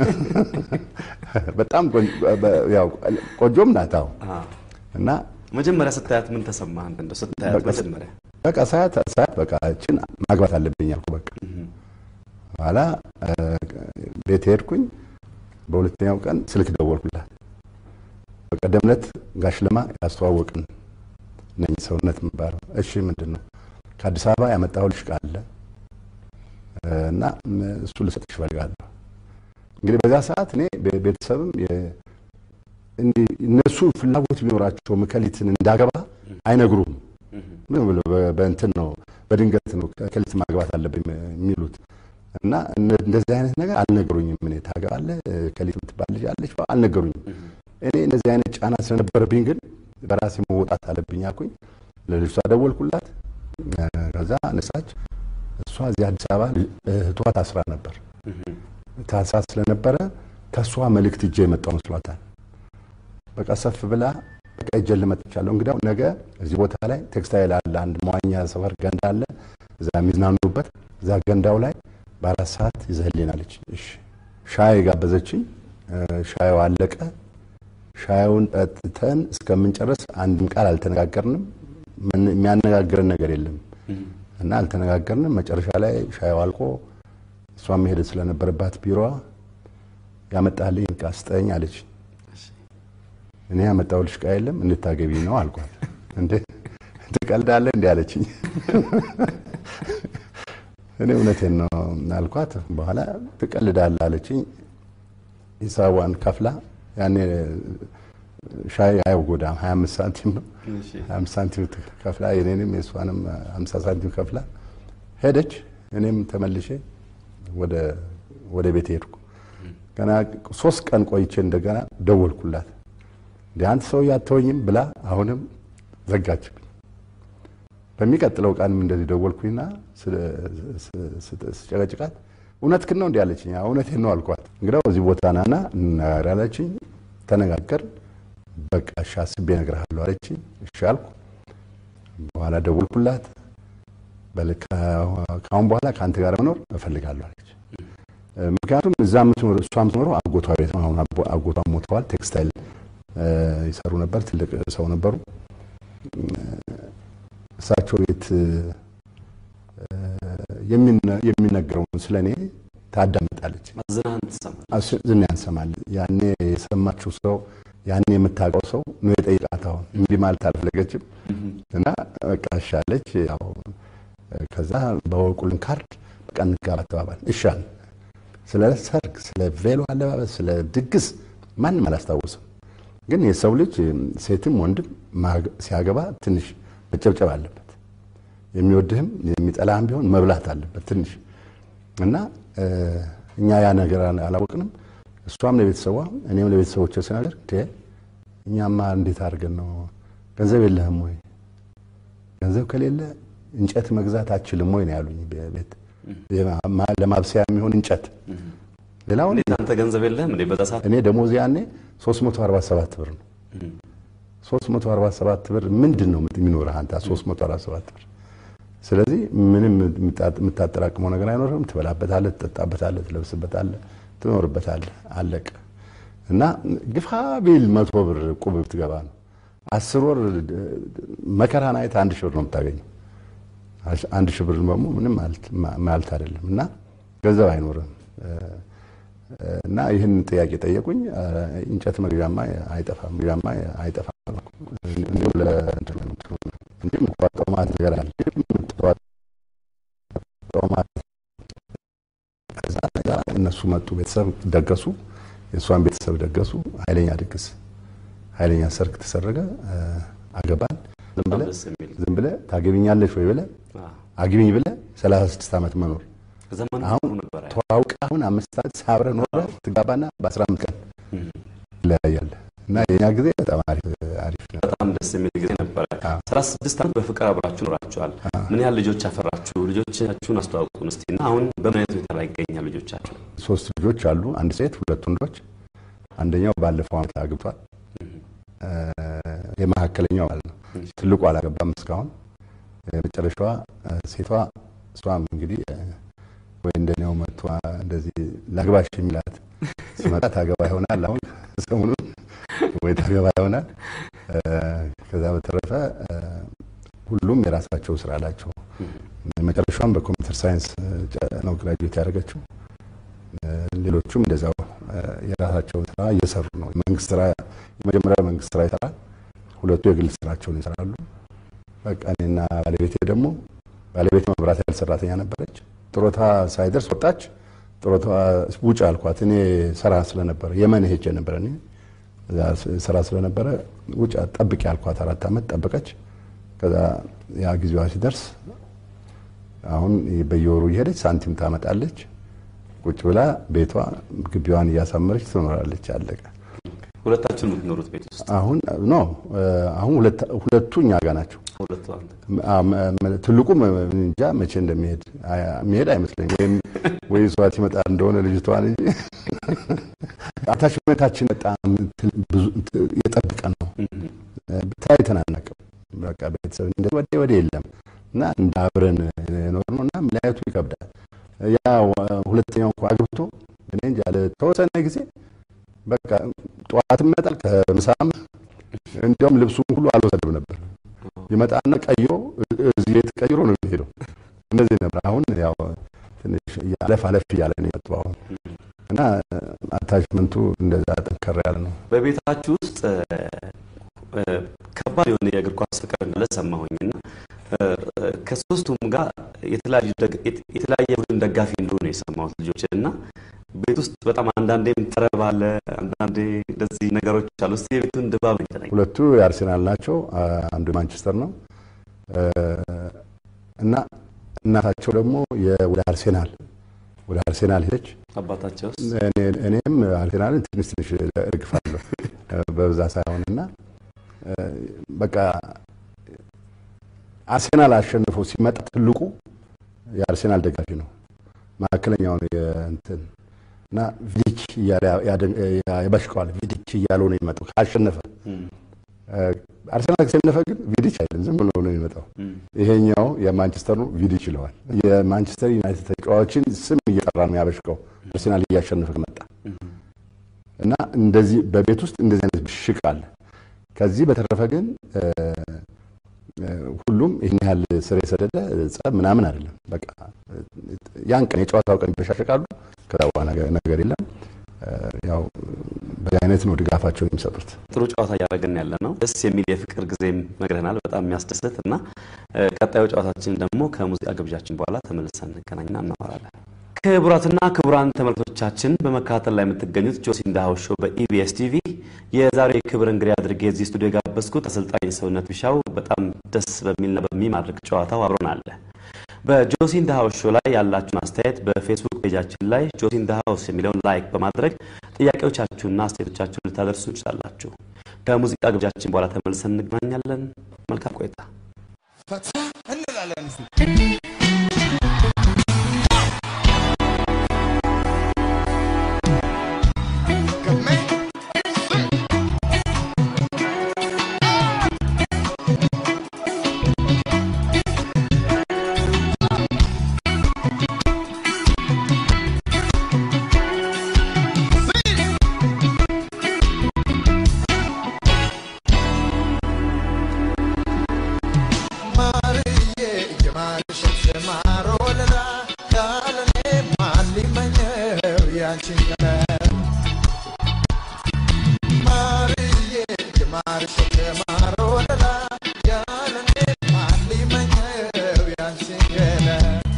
በጣም ቆንጆም ናት። አሁን እና መጀመሪያ ስታያት ምን ተሰማህ? አንተ እንደው ስታያት መጀመሪያ በቃ ሳያት ሳያት በቃ እችን ማግባት አለብኝ አልኩ። በቃ በኋላ ቤት ሄድኩኝ። በሁለተኛው ቀን ስልክ ደወልኩላት። በቀደም ዕለት ጋሽ ለማ ያስተዋወቅን ነኝ ሰውነት የሚባለው። እሺ ምንድን ነው? ከአዲስ አበባ ያመጣሁልሽ ዕቃ አለ እና እሱ ልሰጥሽ እፈልጋለሁ። እንግዲህ በዛ ሰዓት እኔ ቤተሰብም እነሱ ፍላጎት ቢኖራቸው መከሊትን እንዳገባ አይነግሩም። በእንትን ነው በድንገት ነው ከሊት ማግባት አለብኝ የሚሉት እና እንደዚህ አይነት ነገር አልነገሩኝም። እኔ ታገባለህ ከሊት የምትባል ልጅ አለች አልነገሩኝም። እኔ እንደዚህ አይነት ጫና ስለነበረብኝ ግን በራሴ መወጣት አለብኝ አልኩኝ። ለልጅቷ ደወልኩላት። ከዛ አነሳች። እሷ እዚህ አዲስ አበባ እህቷ ታስራ ነበር። ታስራ ስለነበረ ከእሷ መልእክት እጄ የመጣው መስሏታል። በቃ ሰፍ ብላ በቃ እጄን ልመጥቻለሁ። እንግዲያው ነገ እዚህ ቦታ ላይ ቴክስታይል አለ፣ አንድ መዋኛ ሰፈር ገንዳ አለ፣ እዛ የሚዝናኑበት እዛ ገንዳው ላይ በአራት ሰዓት ይዘህልናለች። እሺ ሻይ ጋበዘችኝ። ሻዩ አለቀ። ሻዩን ጠጥተን እስከምንጨርስ አንድም ቃል አልተነጋገርንም። የሚያነጋግረን ነገር የለም እና አልተነጋገርንም። መጨረሻ ላይ ሻዩ አልቆ እሷ መሄድ ስለነበረባት ቢሮዋ ያመጣልኝ ዕቃ ስጠኝ አለች። እኔ ያመጣሁልሽ ዕቃ የለም እንድታገቢ ነው አልኳት። እንዴ ትቀልዳለህ እንዲ አለችኝ። እኔ እውነቴን ነው አልኳት። በኋላ ትቀልዳለህ አለችኝ። ሂሳቧን ከፍላ ያኔ ሻይ አይጎዳም 25 ሳንቲም ነው። 25 ሳንቲም ከፍላ የኔንም የእሷንም 50 ሳንቲም ከፍላ ሄደች። እኔም ተመልሼ ወደ ቤት ሄድኩ። ገና ሶስት ቀን ቆይቼ እንደገና ደወልኩላት። እንደ አንተ ሰው ያተወኝም ብላ አሁንም ዘጋችብኝ። በሚቀጥለው ቀንም እንደዚህ ደወልኩኝና ስጨቀጭቃት እውነትህን ነው እንዲህ አለችኝ። አዎ እውነቴን ነው አልኳት። እንግዲያው እዚህ ቦታ ናና እንነጋገር አለችኝ። ተነጋገርን። በቃ እሺ አስቤ እነግርሃለሁ አለችኝ። እሺ አልኩ። በኋላ ደወልኩላት። በል ከአሁን በኋላ ከአንተ ጋር መኖር እፈልጋለሁ አለች። ምክንያቱም እዛ የምትኖር እሷ የምትኖረው አጎቷ ቤት ነው። አሁን አጎቷ ሞተዋል። ቴክስታይል ይሰሩ ነበር። ትልቅ ሰው ነበሩ። እሳቸው ቤት የሚነገረውን ስለ እኔ ታዳምጣለች። ዝናህን ትሰማለች። ዝናን ትሰማለች። ያኔ የሰማችው ሰው ያኔ የምታውቀው ሰው ነው የጠይቃት። አሁን እንዲህ ማለት አልፈለገችም እና በቃ እሺ አለች። ያው ከዛ በወቁልን ካርድ በቃ እንጋባ ተባባል። እሻል ስለ ሰርግ፣ ስለ ቬሎ አለባበስ፣ ስለ ድግስ ማንም አላስታውስም። ግን የሰው ልጅ ሴትም ወንድም ሲያገባ ትንሽ መጨብጨብ አለበት። የሚወድህም የሚጠላህም ቢሆን መብላት አለበት ትንሽ እና እኛ ያ ነገር አላወቅንም። እሷም ለቤተሰቧ እኔም ለቤተሰቦች ስናገር እኛማ እንዴት አድርገን ነው ገንዘብ የለህም ወይ ገንዘብ ከሌለ እንጨት መግዛት አችልም ወይ ነው ያሉኝ። ቤት ለማብሰያ የሚሆን እንጨት ሌላውን አንተ ገንዘብ የለህም እንዴ? በዛ ሰዓት እኔ ደሞዝ ያኔ 347 ብር ነው። 347 ብር ምንድን ነው የሚኖርህ አንተ 347 ብር? ስለዚህ ምንም የምታጠራቅመው ነገር አይኖርም። ትበላበታለህ፣ ትጠጣበታለህ፣ ትለብስበታለህ፣ ትኖርበታለህ። አለቀ እና ግፋ ቢል መቶ ብር ቁብ ብትገባ ነው። አስር ወር መከራን አይተህ አንድ ሺህ ብር ነው የምታገኘው። አንድ ሺህ ብር ደግሞ ምንም ማለት አይደለም እና ገንዘብ አይኖርም እና ይህን ጥያቄ ጠየቁኝ። እንጨት መግዣማ አይጠፋም መግዣማ አይጠፋም እንዲሁም እንዲሁም ቋጠማት ነገር አለ ከዛ እነሱ መጡ። ቤተሰብ ደገሱ፣ የእሷን ቤተሰብ ደገሱ። ኃይለኛ ድግስ፣ ኃይለኛ ሰርግ ተሰረገ። አገባን። ዝም ብለህ ታገቢኛለሽ ወይ ብለህ አግቢኝ ብለህ 36 ዓመት መኖር አሁን ተዋውቀ አሁን አምስት ዓመት ሳብረህ ኖረህ ትጋባና በ15 ቀን ይለያያለህ። እና የኛ ጊዜ በጣም አሪፍ ነው። በጣም ደስ የሚል ጊዜ ነበረ። ሰላሳ ስድስት ዓመት በፍቅር አብራችሁ ኖራችኋል። ምን ያህል ልጆች አፈራችሁ? ልጆቻችሁን አስተዋውቁን እስቲ እና አሁን በምን አይነት ሁኔታ ላይ ይገኛል ልጆቻችሁ? ሶስት ልጆች አሉ። አንድ ሴት፣ ሁለት ወንዶች። አንደኛው ባለፈው ዓመት አግብቷል። የመካከለኛው ማለት ነው። ትልቁ አላገባም እስካሁን። የመጨረሻዋ ሴቷ እሷም እንግዲህ ወይ እንደኔው መጥቷ እንደዚህ ላግባሽ የሚላት ሲመጣ ታገባ ይሆናል። አሁን ሰሞኑን ወይ ታገባ ይሆናል። ከዛ በተረፈ ሁሉም የራሳቸው ስራ አላቸው። መጨረሻም በኮምፒውተር ሳይንስ ነው ግራጁዌት ያደረገችው። ሌሎቹም እንደዛው የራሳቸውን ስራ እየሰሩ ነው። መንግስት ስራ የመጀመሪያ መንግስት ስራ ይሰራል፣ ሁለቱ የግል ስራቸውን ይሰራሉ። በቃ እኔና ባለቤቴ ደግሞ ባለቤት መብራት ያህል ሰራተኛ ነበረች። ጥሮታ ሳይደርስ ወጣች። ጥሮታ ውጭ አልኳት። እኔ ስራ ስለነበረ የመን ሄጄ ነበረ እኔ ስራ ስለነበረ ውጭ ጠብቂ አልኳት። አራት ዓመት ጠበቀች። ከዛ ያ ጊዜዋ ሲደርስ አሁን በየወሩ እየሄደች ሳንቲም ታመጣለች። ቁጭ ብላ ቤቷ ግቢዋን እያሳመረች ትኖራለች። አለቀ። ሁለታችሁን የምትኖሩት ቤት ውስጥ አሁን ኖ አሁን ሁለቱ እኛ ጋር ናቸው። ሁለቱ አንተ ትልቁም እንጃ መቼ እንደሚሄድ የሚሄድ አይመስለኝ ወይም ወይ እሷት ይመጣ እንደሆነ ልጅቷን እንጂ አታችመንታችን በጣም ብዙ የጠብቀ ነው። ተለያይተን አናውቅም። በቃ ቤተሰብ እንደ ወደ ወደ የለም እና እንደ አብረን ኖር ነው እና መለያየቱ ይከብዳል። ያ ሁለተኛው እንኳ አግብቶ እኔ እንጃ ለተወሰነ ጊዜ በቃ ጠዋትም ይመጣል ከምሳም እንዲያውም ልብሱን ሁሉ አልወሰድም ነበር። ይመጣና ቀይሮ እዚህ ቤት ቀይሮ ነው የሚሄደው። እንደዚህ ነበር። አሁን ያው ትንሽ አለፍ አለፍ እያለ ነው የመጣው አሁን እና አታችመንቱ እንደዛ ጠንከር ያለ ነው። በቤታችሁ ውስጥ ከባድ የሆነ የእግር ኳስ ፍቅር እንዳለ ሰማሁኝና ከሶስቱም ጋር የተለያየ ቡድን ደጋፊ እንደሆነ የሰማሁት ልጆች እና ቤት ውስጥ በጣም አንዳንዴም ጠረብ አለ፣ አንዳንዴ እንደዚህ ነገሮች አሉ። እስኪ የቤቱን ድባብ ነው። ሁለቱ የአርሴናል ናቸው፣ አንዱ የማንቸስተር ነው እና እናታቸው ደግሞ ወደ አርሴናል ወደ አርሴናል ሄደች። አባታቸው እኔም አርሴናልን ትንሽ ትንሽ እርግፋለሁ በብዛት ሳይሆን እና በቃ አርሴናል አሸንፎ ሲመጣ ትልቁ የአርሴናል ደጋፊ ነው። መካከለኛው ነው የእንትን እና ቪዲክ እያለ ያደ- ያበሽቀዋል። ቪዲክ እያለው ነው የሚመጣው ካሸነፈ። አርሰናል ካሸነፈ ግን ቪዲች አይልም፣ ዝም ብሎ ነው የሚመጣው። ይሄኛው የማንቸስተር ነው ቪዲች ይለዋል። የማንቸስተር ዩናይትድ ተጫዋቾችን ስም እየጠራ ነው ያበሽቀው አርሰናል እያሸነፈ መጣ እና እንደዚህ በቤት ውስጥ እንደዚህ አይነት ብሽቅ አለ። ከዚህ በተረፈ ግን እ፣ እ፣ ሁሉም ይህን ያህል ስር የሰደደ ጸብ ምናምን አይደለም። በቃ እ፣ ያን ቀን የጨዋታው ቀን ይበሻሸቃሉ። ከዛ በኋላ ነገር- ነገር የለም። እ፣ ያው በዚህ አይነት ነው ድጋፋቸውን የሚሰጡት። ጥሩ ጨዋታ እያደረግን ያለ ነው። ደስ የሚል የፍቅር ጊዜም ነግረናል። በጣም የሚያስደስት እና እ፣ ቀጣዩ ጨዋታችን ደግሞ ከሙዚቃ ግብዣችን በኋላ ተመልሰን እንገናኝና እናወራለን። ክቡራትና ክቡራን ተመልካቾቻችን በመከታተል ላይ የምትገኙት ጆሲ እንዳሃው ሾው በኢቢኤስ ቲቪ የዛሬ የክብር እንግዳ አድርጌ እዚህ ስቱዲዮ የጋበዝኩት አሰልጣኝ ሰውነት ቢሻው በጣም ደስ በሚልና በሚማርክ ጨዋታው አብሮን አለ። በጆሲ እንዳሃው ሾው ላይ ያላችሁን አስተያየት በፌስቡክ ፔጃችን ላይ ጆሲ እንዳሃውስ የሚለውን ላይክ በማድረግ ጥያቄዎቻችሁንና አስተያየቶቻችሁን ልታደርሱ ትችላላችሁ። ከሙዚቃ ግብዣችን በኋላ ተመልሰን እንገናኛለን። መልካም ቆይታ። ፈታ እንላለን እስቲ ማርዬ የማርሽ ማሮ ለላ ያለኔ ማን ሊመኘው ያንቺን ቀን ማርዬ የማርሽ ማሮ ለላ ያለኔ ማን ሊመኘው ያንቺን ቀን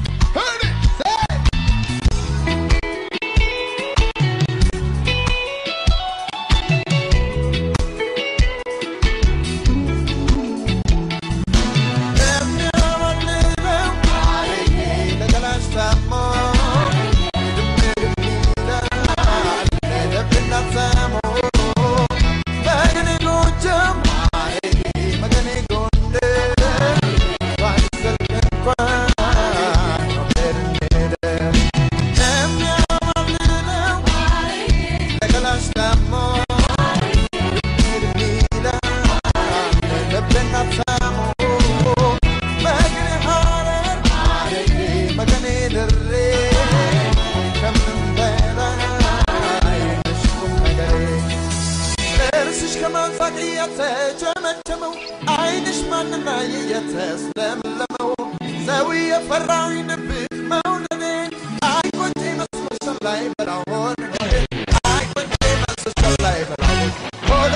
ጥርስሽ ከማንሳቅ እየተጨመጨመው አይንሽ ማንና እየተስለመለመው ሰው የፈራዊ ድብቅ መውደዴ አይቆጭ መስሎሻል ላይ በላሆን አይቆጭ መስሎሻል ላይ በላሆን ሆዴ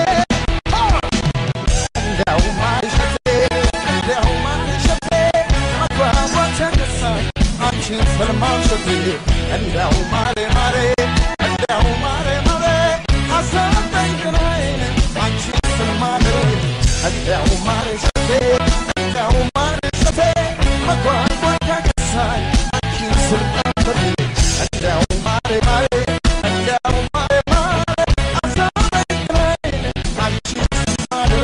እንዲያው ማይሸቴ እንዲያው ማይሸቴ መጓጓት ያነሳል አንቺን ስለማንሸቴ እንዲያው ማሬ ማሬ እንዲያው ማሬ ማሬ አሳበኝ ገላዬ አንቺን ስለማድሬ እንዲያው ማሬ ሸቴ እንዲያው ማሬ ሸቴ መጓጓት ያነሳል አንቺን ስለማንሸቴ እንዲያው ማሬ ማሬ እንዲያው ማሬ ማሬ አሳበኝ ገላዬ አንቺን ስለማድሬ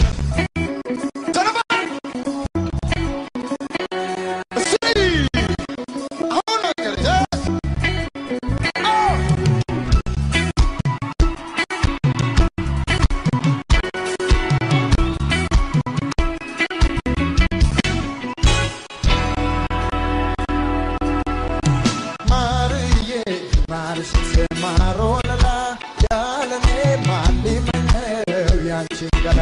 ማርዬ ማርሽ ማሮ ለላ ያለኔ ማን ሊመኘው ያንቺን ገላ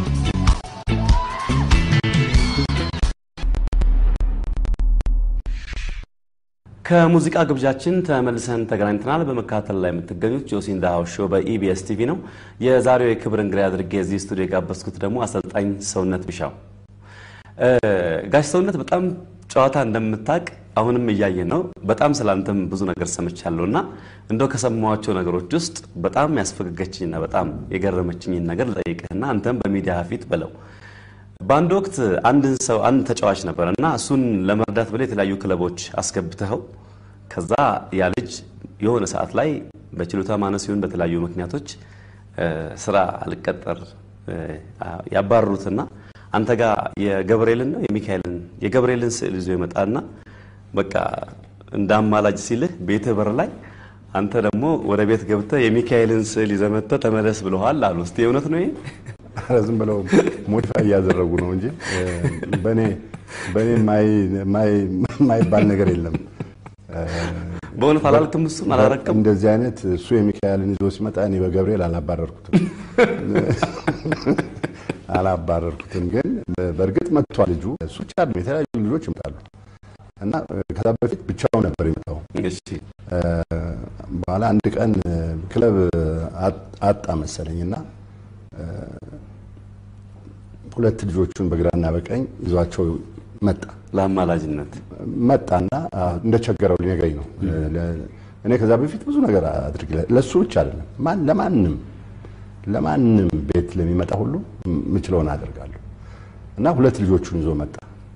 ከሙዚቃ ግብዣችን ተመልሰን ተገናኝተናል። በመከታተል ላይ የምትገኙት ጆሲ እንዳሃው ሾው በኢቢኤስ ቲቪ ነው። የዛሬው የክብር እንግዳ አድርጌ እዚህ ስቱዲዮ የጋበዝኩት ደግሞ አሰልጣኝ ሰውነት ቢሻው። እ፣ ጋሽ ሰውነት በጣም ጨዋታ እንደምታውቅ አሁንም እያየ ነው። በጣም ስላንተም ብዙ ነገር ሰምቻለሁ እና እንደው ከሰማኋቸው ነገሮች ውስጥ በጣም ያስፈገገችኝና በጣም የገረመችኝን ነገር ልጠይቅህና አንተም በሚዲያ ፊት በለው በአንድ ወቅት አንድን ሰው አንድ ተጫዋች ነበር እና እሱን ለመርዳት ብለህ የተለያዩ ክለቦች አስገብተኸው ከዛ ያ ልጅ የሆነ ሰዓት ላይ በችሎታ ማነስ ሲሆን በተለያዩ ምክንያቶች እ፣ ስራ አልቀጠር እ፣ ያባረሩትና አንተ ጋር የገብርኤልን ነው የሚካኤልን የገብርኤልን ስዕል ይዞ ይመጣና በቃ እንደ አማላጅ ሲልህ ቤትህ በር ላይ አንተ ደግሞ ወደ ቤት ገብተህ የሚካኤልን ስዕል ይዘህ መጥተህ ተመለስ ብለዋል አሉ። እስቲ እውነት ነው ይሄ? ኧረ ዝም ብለው ሞዲፋይ እያደረጉ ነው እንጂ በእኔ በእኔ የማይባል ነገር የለም። በእውነት አላልክም? እሱም አላረቅም። እንደዚህ አይነት እሱ የሚካኤልን ይዞ ሲመጣ እኔ በገብርኤል አላባረርኩትም አላባረርኩትም። ግን በእርግጥ መጥቷል ልጁ። እሱ ብቻ አይደለም የተለያዩ ልጆች ይመጣሉ እና ከዛ በፊት ብቻውን ነበር የመጣው። እሺ በኋላ አንድ ቀን ክለብ አጣ መሰለኝ እና ሁለት ልጆቹን በግራና በቀኝ ይዟቸው መጣ ለአማላጅነት መጣና እንደቸገረው ሊነግረኝ ነው። እኔ ከዛ በፊት ብዙ ነገር አድርግ ለሱ ብቻ አይደለም ማን ለማንም ለማንም ቤት ለሚመጣ ሁሉ የምችለውን አደርጋለሁ እና ሁለት ልጆቹን ይዞ መጣ።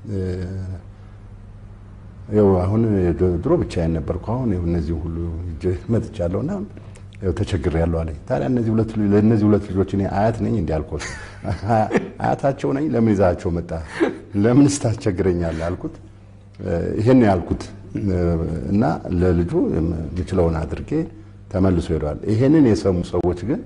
ይኸው አሁን ድሮ ብቻዬን ነበርኩ። አሁን ይኸው እነዚህ ሁሉ ይዤ መጥቻለሁና ይኸው ተቸግሬያለሁ አለኝ። ታዲያ እነዚህ ሁለት ለእነዚህ ሁለት ልጆች እኔ አያት ነኝ እንዲህ አልኩት። አያታቸው ነኝ። ለምን ይዛቸው መጣ? ለምንስ ታስቸግረኛለህ አልኩት። ይሄን ነው ያልኩት እና ለልጁ የምችለውን አድርጌ ተመልሶ ሄደዋል። ይሄንን የሰሙ ሰዎች ግን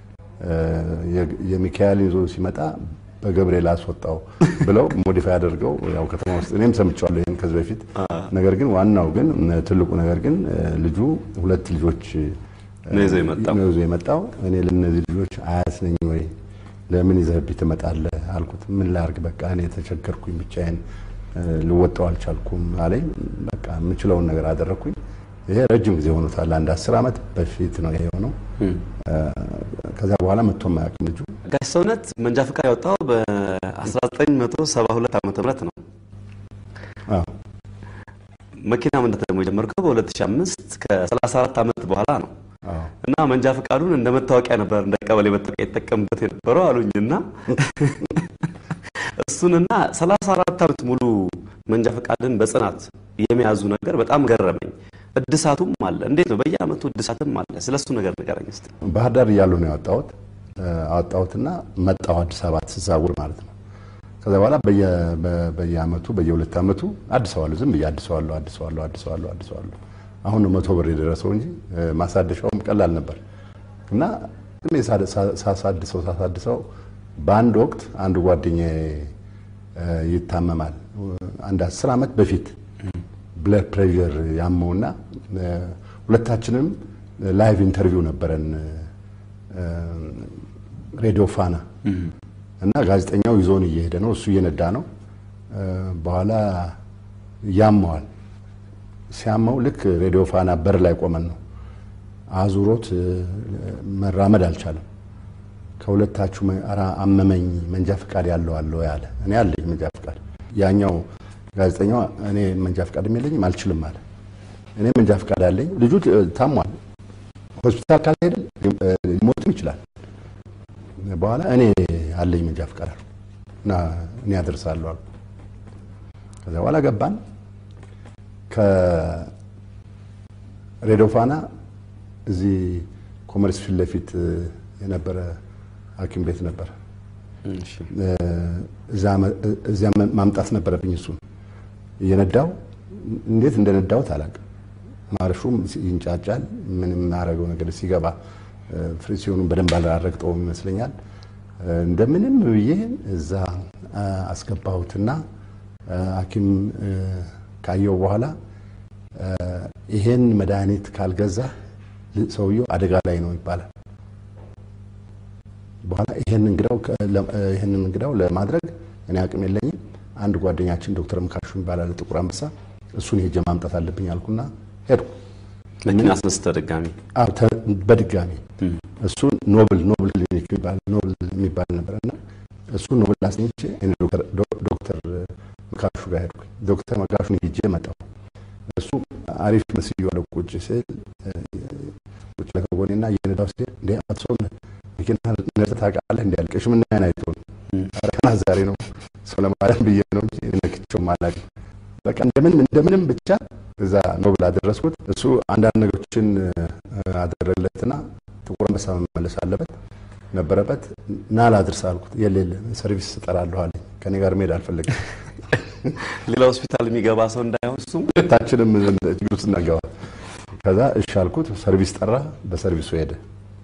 የሚካኤልን ይዞ ሲመጣ በገብርኤል አስወጣው ብለው ሞዲፋይ አድርገው ያው ከተማ ውስጥ እኔም ሰምቼዋለሁ ይሄን ከዚህ በፊት። ነገር ግን ዋናው ግን ትልቁ ነገር ግን ልጁ ሁለት ልጆች ነው ይዞ የመጣው። ነው ይዞ የመጣው። እኔ ለእነዚህ ልጆች አያት ነኝ ወይ ለምን ይዘህብኝ ትመጣለህ አልኩት። ምን ላርግ በቃ እኔ ተቸገርኩኝ፣ ብቻዬን ልወጣው አልቻልኩም አለኝ። በቃ የምችለውን ነገር አደረግኩኝ። ይሄ ረጅም ጊዜ ሆኖታል። አንድ አስር ዓመት በፊት ነው ይሄ የሆነው። ከዛ በኋላ መጥቶ የማያውቅም ልጁ። ጋሽ ሰውነት መንጃ ፈቃድ ያወጣው በ1972 ዓመተ ምህረት ነው። አዎ መኪና መንዳት ደግሞ የጀመርከው በ2005 ከ34 ዓመት በኋላ ነው። አዎ እና መንጃ ፈቃዱን እንደ መታወቂያ ነበር እንደ ቀበሌ መታወቂያ የተጠቀምበት የነበረው አሉኝና እሱንና 34 ዓመት ሙሉ መንጃ ፈቃድን በጽናት የሚያዙ ነገር በጣም ገረመኝ። እድሳቱም አለ። እንዴት ነው? በየአመቱ እድሳትም አለ። ስለሱ ነገር ንገረኝ እስቲ። ባህር ዳር እያለሁ ነው ያወጣሁት። አወጣሁትና መጣሁ አዲስ አበባ ስዛውር ማለት ነው። ከዛ በኋላ በየ- በ- በየአመቱ በየሁለት አመቱ አድሰዋለሁ። ዝም ብዬ አድሰዋለሁ አድሰዋለሁ አድሰዋለሁ አድሰዋለሁ። አሁን ነው መቶ ብር የደረሰው እንጂ ማሳደሻውም ቀላል ነበር እና ግን የሳ- ሳ- ሳሳድሰው ሳሳድሰው በአንድ ወቅት አንድ ጓደኛዬ እ፣ ይታመማል። አንድ አስር ዓመት በፊት ብለድ ፕሬዠር ያመውና እ፣ ሁለታችንም ላይቭ ኢንተርቪው ነበረን እ፣ ሬዲዮ ፋና እና ጋዜጠኛው ይዞን እየሄደ ነው፣ እሱ እየነዳ ነው። እ፣ በኋላ ያመዋል። ሲያመው ልክ ሬዲዮ ፋና በር ላይ ቆመን ነው አዙሮት እ፣ መራመድ አልቻለም። ከሁለታችሁ መ- ኧረ አመመኝ መንጃ ፈቃድ ያለው አለ ወይ አለ። እኔ አለኝ መንጃ ፈቃድ። ያኛው ጋዜጠኛው እኔ መንጃ ፈቃድ የለኝም አልችልም አለ። እኔ መንጃ ፈቃድ አለኝ። ልጁ እ፣ ታሟል። ሆስፒታል ካልሄደ እ፣ ሊሞትም ይችላል። በኋላ እኔ አለኝ መንጃ ፈቃድ አልኩ እና እኔ አደርሳለሁ አልኩ። ከዛ በኋላ ገባን ከሬዲዮ ፋና እዚህ ኮመርስ ፊት ለፊት እ፣ የነበረ ሐኪም ቤት ነበር። እሺ እዚያ ማምጣት ነበረብኝ። እሱን እየነዳው እንዴት እንደነዳሁት አላውቅም። ማርሹም ይንጫጫል። ምንም የማደርገው ነገር ሲገባ ፍሪሲዮኑን በደንብ አላረግጠውም ይመስለኛል። እንደምንም ብዬ እዛ አስገባሁትና ሐኪም ካየው በኋላ ይሄን መድኃኒት ካልገዛ ሰውየው አደጋ ላይ ነው ይባላል። በኋላ ይሄን እንግዳው ይሄን እንግዳው ለማድረግ እኔ አቅም የለኝም። አንድ ጓደኛችን ዶክተር ምካሹ ይባላል ጥቁር አንበሳ፣ እሱን ሄጄ ማምጣት አለብኝ አልኩና ሄድኩ። መኪና አስነስተህ ድጋሚ አዎ ተ- በድጋሚ እሱ ኖብል ኖብል ክሊኒክ የሚባል ኖብል የሚባል ነበረና እሱ ኖብል አስኝቼ እኔ ዶክተር ዶ- ዶክተር መካሹ ጋር ሄድኩኝ። ዶክተር መካሹን ሄጄ መጣሁ። እሱ አሪፍ መስዬዋለሁ ቁጭ ስል እ፣ ቁጭ ለከጎኔና እየነዳሁ ሲል እንዴ አቶ ሰውነት መኪና ነድተህ ታውቃለህ? እንዲ ያልቀሽ ምን ያን አይተው ነው ኧረ ገና ዛሬ ነው ሰው ለማዳን ብዬ ነው እንጂ ነክቼውም አላውቅም። በቃ እንደምን እንደምንም ብቻ እዛ ኖብል አደረስኩት። እሱ አንዳንድ ነገሮችን እ፣ አደረግለትና ጥቁር አንበሳ መመለስ አለበት ነበረበት። ና ላድርስ አልኩት። የለ የለ ሰርቪስ እጠራለሁ አለኝ። ከኔ ጋር መሄድ አልፈለግም። ሌላ ሆስፒታል የሚገባ ሰው እንዳይሆን እሱም ሁለታችንም ችግር ውስጥ እናገባ። ከዛ እሺ አልኩት። ሰርቪስ ጠራ፣ በሰርቪሱ ሄደ።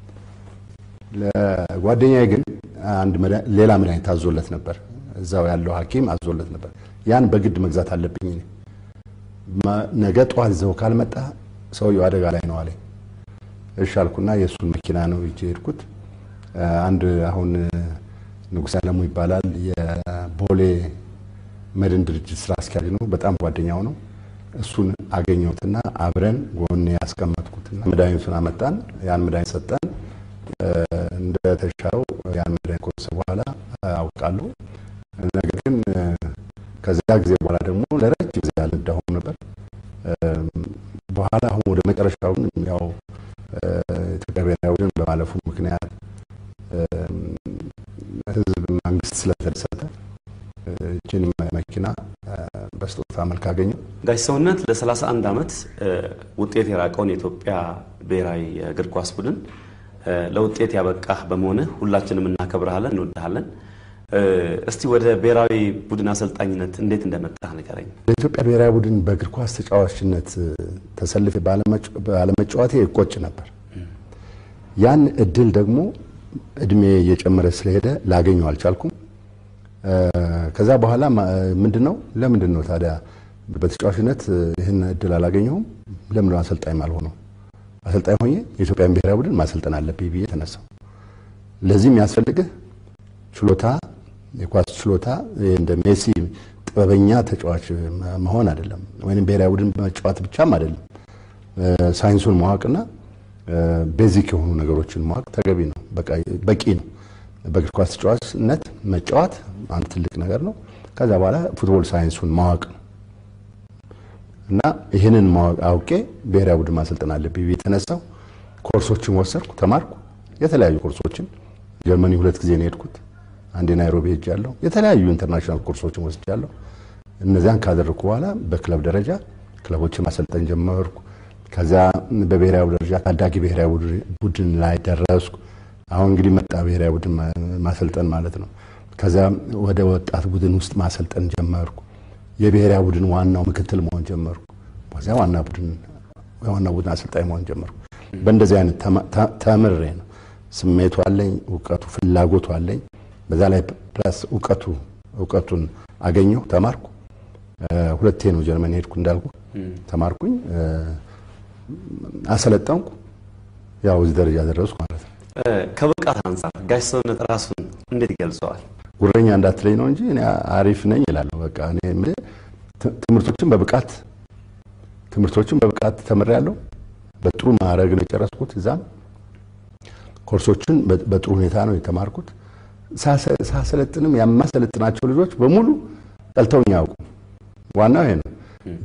ለጓደኛዬ ግን አንድ መድኃኒ- ሌላ መድኃኒት አዞለት ነበር። እዛው ያለው ሐኪም አዞለት ነበር። ያን በግድ መግዛት አለብኝ እኔ። ማ- ነገ ጠዋት ይዘው ካልመጣ ሰውየው አደጋ ላይ ነው አለኝ። እሺ አልኩና የእሱን መኪና ነው ይዤ ሄድኩት። አንድ አሁን ንጉሥ አለሙ ይባላል የቦሌ መድን ድርጅት ስራ አስኪያጅ ነው። በጣም ጓደኛው ነው። እሱን አገኘሁትና አብረን ጎኔ ያስቀመጥኩትና መድኃኒቱን አመጣን። ያን መድኃኒት ሰጠን። እንደተሻለው ያን መድኃኒት ከወሰደ በኋላ አውቃለሁ። ነገር ግን ከዚያ ጊዜ በኋላ ደግሞ ለረጅም ጊዜ አልነዳሁም ነበር። በኋላ አሁን ወደ መጨረሻው ግን ያው ኢትዮጵያ ብሔራዊ ቡድን በማለፉ ምክንያት ሕዝብ መንግስት ስለተደሰተ ይችን መኪና በስጦታ መልክ አገኘው። ጋሽ ሰውነት ለ31 ዓመት ውጤት የራቀውን የኢትዮጵያ ብሔራዊ የእግር ኳስ ቡድን ለውጤት ያበቃህ በመሆንህ ሁላችንም እናከብረሃለን፣ እንወድሃለን። እስቲ ወደ ብሔራዊ ቡድን አሰልጣኝነት እንዴት እንደመጣህ ንገረኝ። ለኢትዮጵያ ብሔራዊ ቡድን በእግር ኳስ ተጫዋችነት ተሰልፌ ባለመጫወቴ እቆጭ ነበር። ያን እድል ደግሞ እድሜ እየጨመረ ስለሄደ ላገኘው አልቻልኩም። ከዛ በኋላ ምንድን ነው ለምንድን ነው ታዲያ በተጫዋችነት ይህን እድል አላገኘሁም? ለምን ነው አሰልጣኝ አልሆነው? አሰልጣኝ ሆኜ የኢትዮጵያን ብሔራዊ ቡድን ማሰልጠን አለብኝ ብዬ ተነሳው። ለዚህ የሚያስፈልግህ ችሎታ፣ የኳስ ችሎታ እንደ ሜሲ ጥበበኛ ተጫዋች መሆን አይደለም፣ ወይም ብሔራዊ ቡድን መጫወት ብቻም አይደለም። ሳይንሱን ማወቅና ቤዚክ የሆኑ ነገሮችን ማወቅ ተገቢ ነው፣ በቂ ነው። በእግር ኳስ ተጫዋችነት መጫወት አንድ ትልቅ ነገር ነው። ከዛ በኋላ ፉትቦል ሳይንሱን ማወቅ ነው እና ይህንን አውቄ ብሔራዊ ቡድን ማሰልጠን አለብኝ ብዬ የተነሳው ኮርሶችን ወሰድኩ፣ ተማርኩ። የተለያዩ ኮርሶችን ጀርመኒ ሁለት ጊዜ ነው የሄድኩት። አንዴ ናይሮቢ ሄጃለሁ። የተለያዩ ኢንተርናሽናል ኮርሶችን ወስጃለሁ። እነዚያን ካደረግኩ በኋላ በክለብ ደረጃ ክለቦችን ማሰልጠን ጀመርኩ። ከዚያ በብሔራዊ ደረጃ ታዳጊ ብሔራዊ ቡድን ላይ ደረስኩ። አሁን እንግዲህ መጣ ብሔራዊ ቡድን ማሰልጠን ማለት ነው። ከዚያ ወደ ወጣት ቡድን ውስጥ ማሰልጠን ጀመርኩ። የብሔራዊ ቡድን ዋናው ምክትል መሆን ጀመርኩ። ከዚያ ዋና ቡድን የዋና ቡድን አሰልጣኝ መሆን ጀመርኩ። በእንደዚህ አይነት ተምሬ ነው። ስሜቱ አለኝ፣ እውቀቱ ፍላጎቱ አለኝ። በዛ ላይ ፕላስ እውቀቱ እውቀቱን አገኘሁ፣ ተማርኩ። ሁለቴ ነው ጀርመን ሄድኩ እንዳልኩ ተማርኩኝ፣ አሰለጠንኩ። ያው እዚህ ደረጃ ደረስኩ ማለት ነው። ከብቃት አንጻር ጋሽ ሰውነት ራሱን እንዴት ይገልጸዋል? ጉረኛ እንዳትለኝ ነው እንጂ እኔ አሪፍ ነኝ እላለሁ። በቃ እኔ የምልህ ትምህርቶችን በብቃት ትምህርቶችን በብቃት ተምሬያለሁ። በጥሩ ማዕረግ ነው የጨረስኩት። እዛም ኮርሶችን በጥሩ ሁኔታ ነው የተማርኩት። ሳሰለጥንም የማሰለጥናቸው ልጆች በሙሉ ጠልተውኝ አያውቁ። ዋናው ይሄ ነው።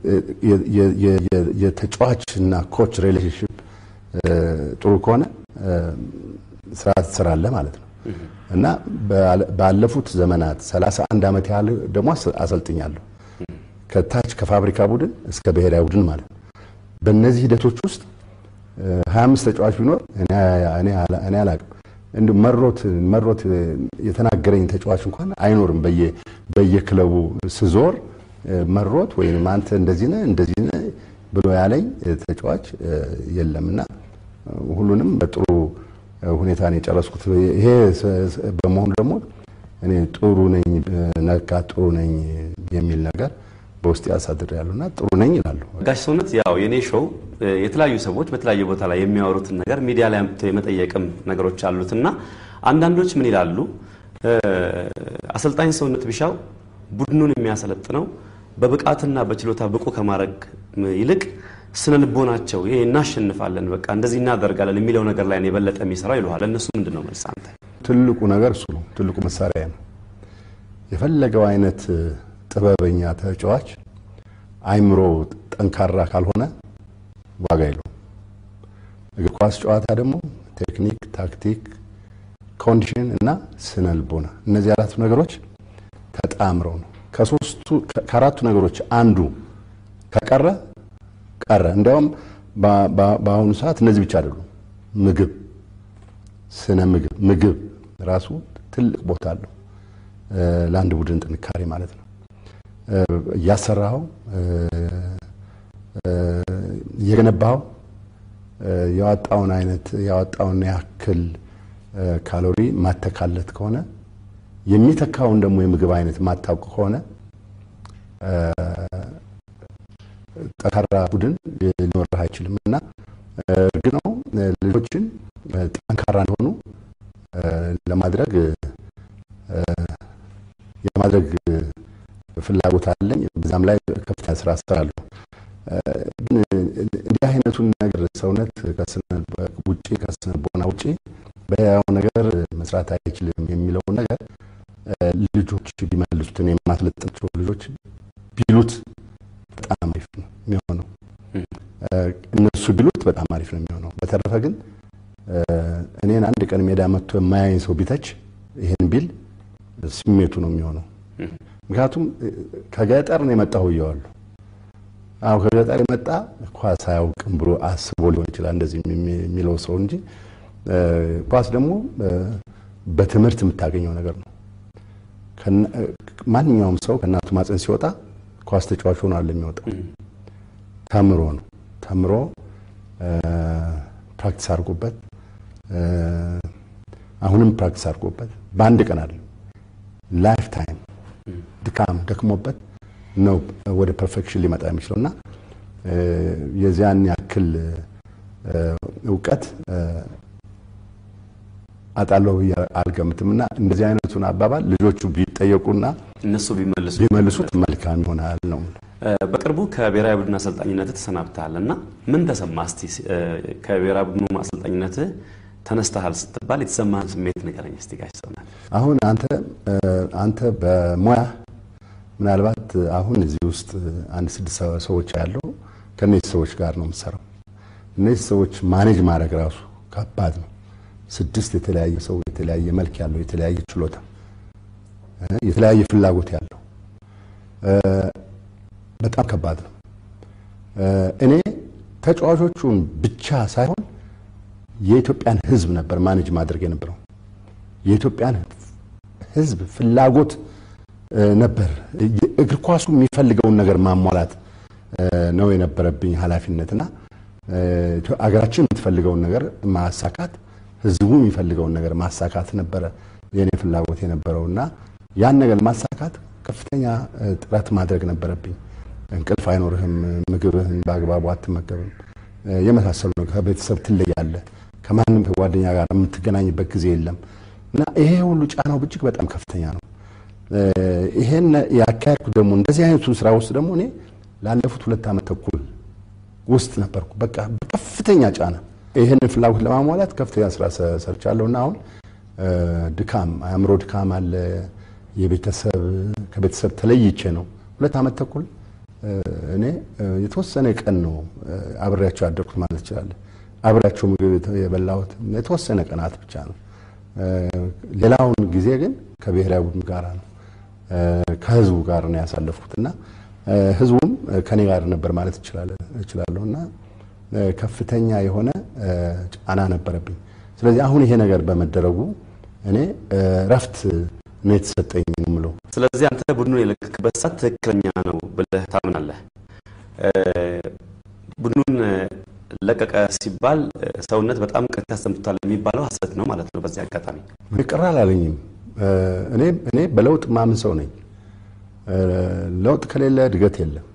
የተጫዋችና ኮች ሪሌሽንሽፕ ጥሩ ከሆነ ስራ ትሰራለህ ማለት ነው እና ባለፉት ዘመናት 31 ዓመት ያህል ደግሞ አሰልጥኛለሁ ከታች ከፋብሪካ ቡድን እስከ ብሔራዊ ቡድን ማለት ነው። በእነዚህ ሂደቶች ውስጥ 25 ተጫዋች ቢኖር እኔ አላቅም እንዲ መሮት መሮት የተናገረኝ ተጫዋች እንኳን አይኖርም። በየክለቡ ስዞር መሮት ወይም አንተ እንደዚህ ነህ እንደዚህ ነህ ብሎ ያለኝ ተጫዋች የለምና ሁሉንም በጥሩ ሁኔታ ነው የጨረስኩት። ይሄ በመሆኑ ደግሞ እኔ ጥሩ ነኝ ነካ ጥሩ ነኝ የሚል ነገር በውስጥ ያሳድር ያሉና ጥሩ ነኝ ይላሉ። ጋሽ ሰውነት ያው የኔ ሾው የተለያዩ ሰዎች በተለያዩ ቦታ ላይ የሚያወሩትን ነገር ሚዲያ ላይ አምጥተው የመጠየቅም ነገሮች አሉትና አንዳንዶች ምን ይላሉ? አሰልጣኝ ሰውነት ቢሻው ቡድኑን የሚያሰለጥነው በብቃትና በችሎታ ብቁ ከማድረግ ይልቅ ስነ ልቦናቸው ይሄ እናሸንፋለን፣ በቃ እንደዚህ እናደርጋለን የሚለው ነገር ላይ ነው የበለጠ የሚሰራው ይለዋል። ለእነሱ ምንድን ነው መልስ አንተ? ትልቁ ነገር እሱ ነው። ትልቁ መሳሪያ ነው። የፈለገው አይነት ጥበበኛ ተጫዋች አይምሮ ጠንካራ ካልሆነ ዋጋ የለውም። እግር ኳስ ጨዋታ ደግሞ ቴክኒክ፣ ታክቲክ፣ ኮንዲሽን እና ስነ ልቦና እነዚህ አራቱ ነገሮች ተጣምረው ነው። ከሶስቱ ከአራቱ ነገሮች አንዱ ከቀረ ቀረ። እንዲያውም በአሁኑ ሰዓት እነዚህ ብቻ አይደሉም። ምግብ፣ ስነ ምግብ ምግብ ራሱ ትልቅ ቦታ አለው ለአንድ ቡድን ጥንካሬ ማለት ነው። እያሰራኸው እየገነባኸው ያወጣውን አይነት ያወጣውን ያክል ካሎሪ ማተካለት ከሆነ የሚተካውን ደግሞ የምግብ አይነት ማታውቅ ከሆነ ጠንካራ ቡድን ሊኖርህ አይችልም እና እርግጥ ነው ልጆችን ጠንካራ እንዲሆኑ ለማድረግ የማድረግ ፍላጎት አለኝ። በዛም ላይ ከፍተኛ ስራ እሰራለሁ። ግን እንዲህ አይነቱን ነገር ሰውነት ውጭ ከስነ ልቦና ውጭ በያው ነገር መስራት አይችልም የሚለውን ነገር ልጆች ቢመልሱት እኔ የማስለጥናቸው ልጆች ቢሉት በጣም አሪፍ ነው የሚሆነው። እነሱ ቢሉት በጣም አሪፍ ነው የሚሆነው። በተረፈ ግን እኔን አንድ ቀን ሜዳ መጥቶ የማያኝ ሰው ቢተች ይሄን ቢል ስሜቱ ነው የሚሆነው። ምክንያቱም ከገጠር ነው የመጣሁ እየዋለሁ አሁ ከገጠር የመጣ ኳስ አያውቅም ብሎ አስቦ ሊሆን ይችላል እንደዚህ የሚለው ሰው እንጂ ኳስ ደግሞ በትምህርት የምታገኘው ነገር ነው። ማንኛውም ሰው ከእናቱ ማፀን ሲወጣ ኳስ ተጫዋች ሆኖ አለ የሚወጣው። ተምሮ ነው ተምሮ ፕራክቲስ አድርጎበት አሁንም ፕራክቲስ አድርጎበት በአንድ ቀን አለ ላይፍ ታይም ድካም ደክሞበት ነው ወደ ፐርፌክሽን ሊመጣ የሚችለው እና የዚያን ያክል እውቀት አጣለሁ ብዬ አልገምትም እና እንደዚህ አይነቱን አባባል ልጆቹ ቢጠየቁና እነሱ ቢመልሱ ቢመልሱት መልካም ይሆናል ነው። በቅርቡ ከብሔራዊ ቡድን አሰልጣኝነት ተሰናብተሃል እና ምን ተሰማ? እስቲ ከብሔራዊ ቡድኑ አሰልጣኝነት ተነስተሃል ስትባል የተሰማህን ስሜት ንገረኝ እስቲ ጋሽ ሰውናል። አሁን አንተ አንተ በሙያ ምናልባት አሁን እዚህ ውስጥ አንድ ስድስት ሰዎች ያለው ከእነዚህ ሰዎች ጋር ነው የምትሰራው። እነዚህ ሰዎች ማኔጅ ማድረግ ራሱ ከባድ ነው። ስድስት የተለያየ ሰው የተለያየ መልክ ያለው የተለያየ ችሎታ የተለያየ ፍላጎት ያለው በጣም ከባድ ነው። እኔ ተጫዋቾቹን ብቻ ሳይሆን የኢትዮጵያን ሕዝብ ነበር ማኔጅ ማድረግ የነበረው። የኢትዮጵያን ሕዝብ ፍላጎት ነበር እግር ኳሱ የሚፈልገውን ነገር ማሟላት ነው የነበረብኝ ኃላፊነትና አገራችን የምትፈልገውን ነገር ማሳካት፣ ሕዝቡ የሚፈልገውን ነገር ማሳካት ነበረ የኔ ፍላጎት የነበረው እና ያን ነገር ማሳካት ከፍተኛ ጥረት ማድረግ ነበረብኝ። እንቅልፍ አይኖርህም፣ ምግብህን በአግባቡ አትመገብም፣ የመሳሰሉ ነው። ከቤተሰብ ትለያለህ፣ ከማንም ከጓደኛ ጋር የምትገናኝበት ጊዜ የለም እና ይሄ ሁሉ ጫናው እጅግ በጣም ከፍተኛ ነው። ይሄን ያካሄድኩ ደግሞ እንደዚህ አይነቱን ስራ ውስጥ ደግሞ እኔ ላለፉት ሁለት ዓመት ተኩል ውስጥ ነበርኩ። በቃ በከፍተኛ ጫና ይህንን ፍላጎት ለማሟላት ከፍተኛ ስራ ሰርቻለሁ እና አሁን ድካም አእምሮ ድካም አለ። የቤተሰብ ከቤተሰብ ተለይቼ ነው ሁለት ዓመት ተኩል እኔ የተወሰነ ቀን ነው አብሬያቸው ያደርኩት ማለት ይችላል። አብሬያቸው ምግብ የበላሁት የተወሰነ ቀናት ብቻ ነው። ሌላውን ጊዜ ግን ከብሔራዊ ቡድን ጋር ነው ከህዝቡ ጋር ነው ያሳለፍኩት እና ህዝቡም ከኔ ጋር ነበር ማለት እችላለሁ እና ከፍተኛ የሆነ ጫና ነበረብኝ። ስለዚህ አሁን ይሄ ነገር በመደረጉ እኔ ረፍት ነው የተሰጠኝ የምለው። ስለዚህ አንተ ቡድኑን የለቀቅበት ሰዓት ትክክለኛ ነው ብለህ ታምናለህ? ቡድኑን ለቀቀ ሲባል ሰውነት በጣም ቅር ተሰምቶታል የሚባለው ሐሰት ነው ማለት ነው። በዚህ አጋጣሚ ቅር አላለኝም። እኔ እኔ በለውጥ ማምን ሰው ነኝ። ለውጥ ከሌለ እድገት የለም።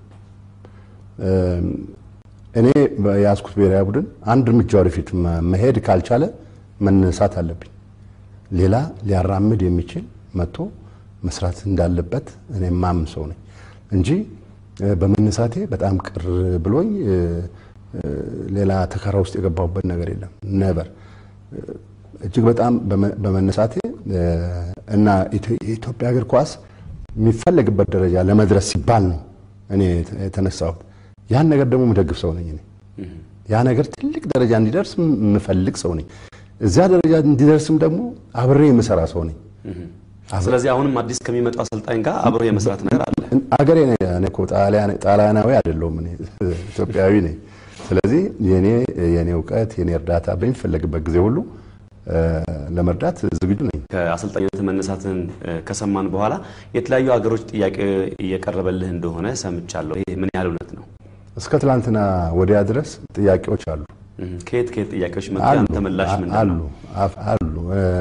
እኔ የያዝኩት ብሔራዊ ቡድን አንድ እርምጃ ወደፊት መሄድ ካልቻለ መነሳት አለብኝ። ሌላ ሊያራምድ የሚችል መጥቶ መስራት እንዳለበት እኔ ማምን ሰው ነኝ እንጂ በመነሳቴ በጣም ቅር ብሎኝ ሌላ ተከራ ውስጥ የገባሁበት ነገር የለም። ነበር እጅግ በጣም በመነሳቴ እና የኢትዮጵያ እግር ኳስ የሚፈለግበት ደረጃ ለመድረስ ሲባል ነው እኔ የተነሳሁት። ያን ነገር ደግሞ የምደግፍ ሰው ነኝ እኔ። ያ ነገር ትልቅ ደረጃ እንዲደርስ የምፈልግ ሰው ነኝ። እዚያ ደረጃ እንዲደርስም ደግሞ አብሬ የምሰራ ሰው ነኝ። ስለዚህ አሁንም አዲስ ከሚመጣው አሰልጣኝ ጋር አብሮ የመስራት ነገር አለ። አገሬ እኔ እኮ ጣሊያናዊ አይደለሁም፣ እኔ ኢትዮጵያዊ ነኝ። ስለዚህ የኔ የኔ እውቀት የኔ እርዳታ በሚፈለግበት ጊዜ ሁሉ ለመርዳት ዝግጁ ነኝ። ከአሰልጣኝነት መነሳትን ከሰማን በኋላ የተለያዩ ሀገሮች ጥያቄ እየቀረበልህ እንደሆነ ሰምቻለሁ። ይህ ምን ያህል እውነት ነው? እስከ ትላንትና ወዲያ ድረስ ጥያቄዎች አሉ። ከየት ከየት ጥያቄዎች መጡ? ያንተ ምላሽ ምንድን አሉ ነው? አሉ።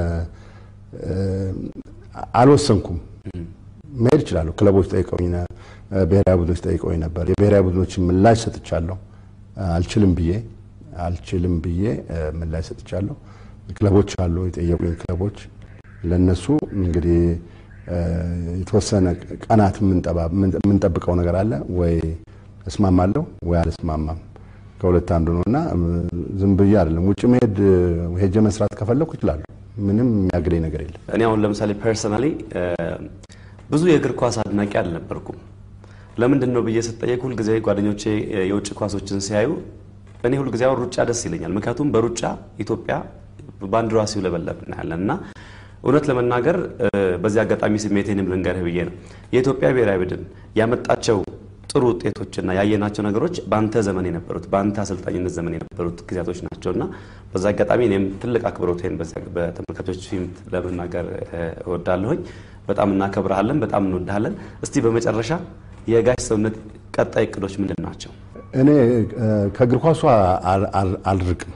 አልወሰንኩም። መሄድ እችላለሁ። ክለቦች ጠይቀውኝ፣ ብሔራዊ ቡድኖች ጠይቀውኝ ነበር። የብሔራዊ ቡድኖችን ምላሽ ሰጥቻለሁ። አልችልም ብዬ አልችልም ብዬ ምላሽ ሰጥቻለሁ። ክለቦች አሉ የጠየቁኝ ክለቦች። ለነሱ እንግዲህ የተወሰነ ቀናት የምንጠብቀው ነገር አለ። ወይ እስማማለሁ ወይ አልስማማም ከሁለት አንዱ ነው እና ዝም ብዬ አይደለም። ውጭ መሄድ ሄጄ መስራት ከፈለኩ እችላለሁ። ምንም የሚያግደኝ ነገር የለም። እኔ አሁን ለምሳሌ ፐርሰናሊ ብዙ የእግር ኳስ አድናቂ አልነበርኩም። ለምንድን ነው ብዬ ስጠየቅ ሁልጊዜ ጓደኞቼ የውጭ ኳሶችን ሲያዩ እኔ ሁልጊዜ አሁን ሩጫ ደስ ይለኛል። ምክንያቱም በሩጫ ኢትዮጵያ ባንዲራዋ ሲውለበለብ እናያለን እና እውነት ለመናገር በዚህ አጋጣሚ ስሜቴንም ልንገርህ ብዬ ነው የኢትዮጵያ ብሔራዊ ቡድን ያመጣቸው ጥሩ ውጤቶችና ያየናቸው ነገሮች በአንተ ዘመን የነበሩት በአንተ አሰልጣኝነት ዘመን የነበሩት ጊዜያቶች ናቸው እና በዛ አጋጣሚ እኔም ትልቅ አክብሮቴን በተመልካቾች ፊት ለመናገር እወዳለሁኝ። በጣም እናከብረሃለን፣ በጣም እንወድሃለን። እስቲ በመጨረሻ የጋሽ ሰውነት ቀጣይ እቅዶች ምንድን ናቸው? እኔ ከእግር ኳሷ አልርቅም።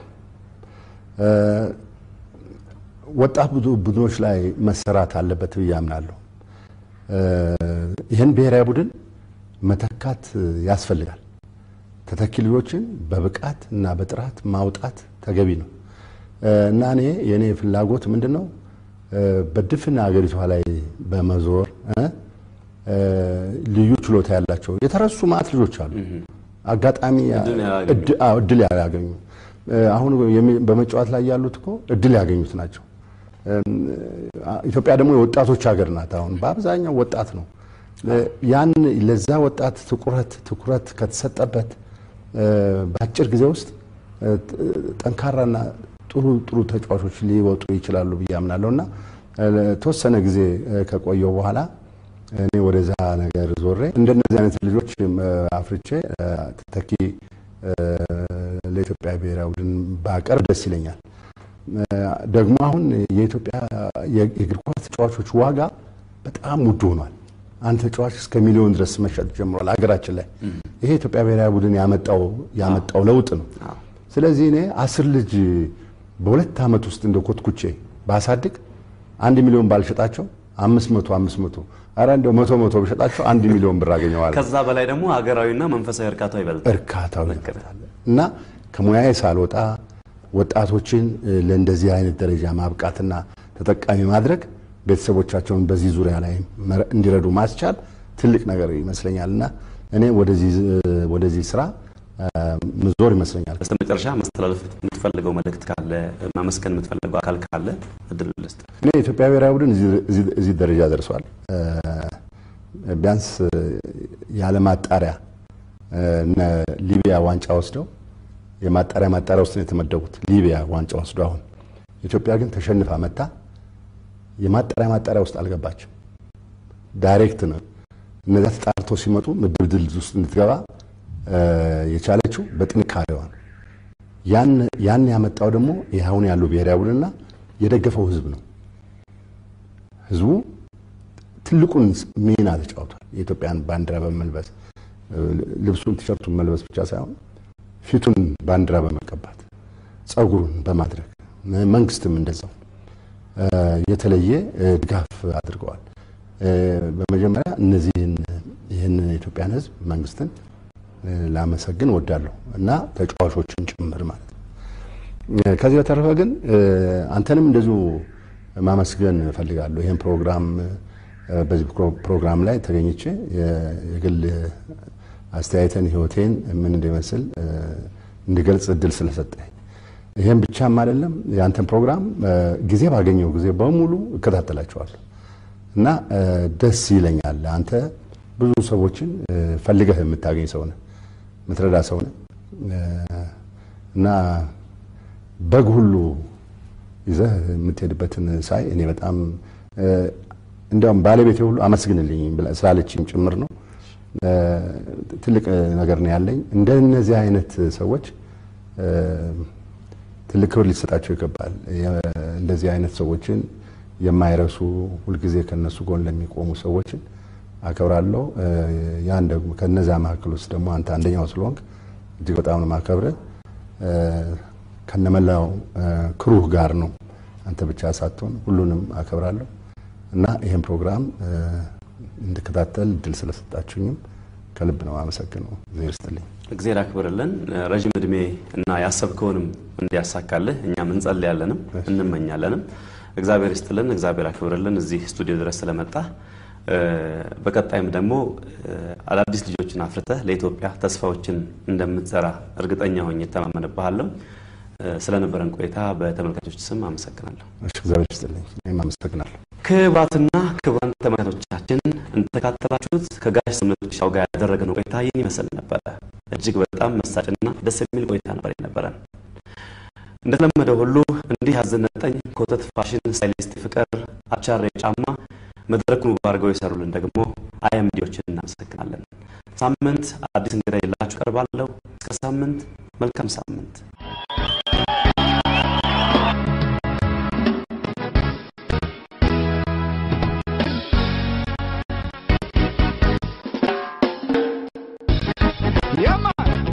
ወጣት ቡድኖች ላይ መሰራት አለበት ብዬ አምናለሁ። ይህን ብሔራዊ ቡድን መተካት ያስፈልጋል። ተተኪ ልጆችን በብቃት እና በጥራት ማውጣት ተገቢ ነው እና እኔ የእኔ ፍላጎት ምንድን ነው በድፍን ሀገሪቷ ላይ በመዞር ልዩ ችሎታ ያላቸው የተረሱ ማት ልጆች አሉ። አጋጣሚ እድል ያገኙ አሁን በመጫወት ላይ ያሉት እኮ እድል ያገኙት ናቸው። ኢትዮጵያ ደግሞ የወጣቶች ሀገር ናት። አሁን በአብዛኛው ወጣት ነው። ያን ለዛ ወጣት ትኩረት ትኩረት ከተሰጠበት በአጭር ጊዜ ውስጥ ጠንካራና ጥሩ ጥሩ ተጫዋቾች ሊወጡ ይችላሉ ብዬ አምናለሁ እና ተወሰነ ጊዜ ከቆየው በኋላ እኔ ወደዛ ነገር ዞሬ እንደነዚህ አይነት ልጆች አፍርቼ ተተኪ ለኢትዮጵያ ብሔራዊ ቡድን ባቀርብ ደስ ይለኛል። ደግሞ አሁን የኢትዮጵያ የእግር ኳስ ተጫዋቾች ዋጋ በጣም ውድ ሆኗል። አንድ ተጫዋች እስከ ሚሊዮን ድረስ መሸጥ ጀምሯል ሀገራችን ላይ። ይሄ የኢትዮጵያ ብሔራዊ ቡድን ያመጣው ያመጣው ለውጥ ነው። ስለዚህ እኔ አስር ልጅ በሁለት ዓመት ውስጥ እንደ ኮትኩቼ ባሳድግ አንድ ሚሊዮን ባልሸጣቸው አምስት መቶ አምስት መቶ ኧረ እንደው መቶ መቶ ብሸጣቸው አንድ ሚሊዮን ብር አገኘዋለሁ። ከዛ በላይ ደግሞ ሀገራዊና መንፈሳዊ እርካታው ይበልጣል። እርካታው ይበልጣል እና ከሙያዬ ሳልወጣ ወጣቶችን ለእንደዚህ አይነት ደረጃ ማብቃትና ተጠቃሚ ማድረግ ቤተሰቦቻቸውን በዚህ ዙሪያ ላይ እንዲረዱ ማስቻል ትልቅ ነገር ይመስለኛል እና እኔ ወደዚህ ስራ ምዞር ይመስለኛል። በስተ መጨረሻ ማስተላለፍ የምትፈልገው መልእክት ካለ ማመስገን የምትፈልገው አካል ካለ እድል ልስጥ። እኔ የኢትዮጵያ ብሔራዊ ቡድን እዚህ ደረጃ ደርሷል። ቢያንስ ያለማጣሪያ እነ ሊቢያ ዋንጫ ወስደው የማጣሪያ ማጣሪያ ውስጥ ነው የተመደቡት። ሊቢያ ዋንጫ ወስደው አሁን ኢትዮጵያ ግን ተሸንፋ መታ የማጣሪያ ማጣሪያ ውስጥ አልገባችም። ዳይሬክት ነው። እነዚያ ተጣርቶ ሲመጡ ምድብ ድል ውስጥ እንድትገባ የቻለችው በጥንካሬዋ ነው። ያን ያመጣው ደግሞ ይኸውን ያለው ብሔራዊ ቡድንና የደገፈው ህዝብ ነው። ህዝቡ ትልቁን ሚና ተጫውቷል። የኢትዮጵያን ባንዲራ በመልበስ ልብሱን ቲሸርቱን መልበስ ብቻ ሳይሆን ፊቱን ባንዲራ በመቀባት ጸጉሩን በማድረግ መንግስትም እንደዛው የተለየ ድጋፍ አድርገዋል። በመጀመሪያ እነዚህን ይህን የኢትዮጵያን ህዝብ መንግስትን ላመሰግን ወዳለሁ እና ተጫዋቾችን ጭምር ማለት ነው። ከዚህ በተረፈ ግን አንተንም እንደዚሁ ማመስገን እፈልጋለሁ። ይህን ፕሮግራም በዚህ ፕሮግራም ላይ ተገኝቼ የግል አስተያየትን ህይወቴን ምን እንደሚመስል እንድገልጽ እድል ስለሰጠኝ ይህም ብቻም አይደለም የአንተን ፕሮግራም ጊዜ ባገኘው ጊዜ በሙሉ እከታተላቸዋለሁ እና ደስ ይለኛል። አንተ ብዙ ሰዎችን ፈልገህ የምታገኝ ሰው ነህ፣ የምትረዳ ሰው ነህ እና በግ ሁሉ ይዘህ የምትሄድበትን ሳይ እኔ በጣም እንዲያውም ባለቤቴ ሁሉ አመስግንልኝ ስላለችኝ ጭምር ነው። ትልቅ ነገር ነው ያለኝ። እንደነዚህ አይነት ሰዎች ትልቅ ክብር ሊሰጣቸው ይገባል። እንደዚህ አይነት ሰዎችን የማይረሱ ሁልጊዜ ከነሱ ጎን ለሚቆሙ ሰዎችን አከብራለሁ። ያን ደግሞ ከነዚያ መካከል ውስጥ ደግሞ አንተ አንደኛው ስለሆንክ እጅግ በጣም ነው የማከብርህ። ከነመላው ክሩህ ጋር ነው አንተ ብቻ ሳትሆን ሁሉንም አከብራለሁ እና ይህን ፕሮግራም እንድከታተል እድል ስለሰጣችሁኝም ከልብ ነው አመሰግነው። እግዜር ይስጥልኝ። እግዜር አክብርልን፣ ረዥም እድሜ እና ያሰብከውንም እንዲያሳካልህ እኛም እንጸልያለንም እንመኛለንም። እግዚአብሔር ይስጥልን፣ እግዚአብሔር አክብርልን እዚህ ስቱዲዮ ድረስ ስለመጣ በቀጣይም ደግሞ አዳዲስ ልጆችን አፍርተህ ለኢትዮጵያ ተስፋዎችን እንደምትዘራ እርግጠኛ ሆኜ እተማመንብሃለሁ። ስለነበረን ቆይታ በተመልካቾች ስም አመሰግናለሁ። እሺ፣ እግዚአብሔር ይስጥልኝ። እኔም አመሰግናለሁ። ክቡራትና ክቡራን ተመልካቾቻችን እንደተካተላችሁት ከጋሽ ስምነቱ ሻው ጋር ያደረግነው ቆይታ ይህን ይመስል ነበረ። እጅግ በጣም መሳጭና ደስ የሚል ቆይታ ነበር የነበረን። እንደተለመደው ሁሉ እንዲህ ያዘነጠኝ ኮተት ፋሽን ስታይሊስት ፍቅር አቻሬ ጫማ መድረኩን ውብ አድርገው የሰሩልን ደግሞ አያምዲዎችን እናመሰግናለን። ሳምንት አዲስ እንግዳ የላችሁ ቀርባለሁ። እስከ ሳምንት መልካም ሳምንት። Yeah, man.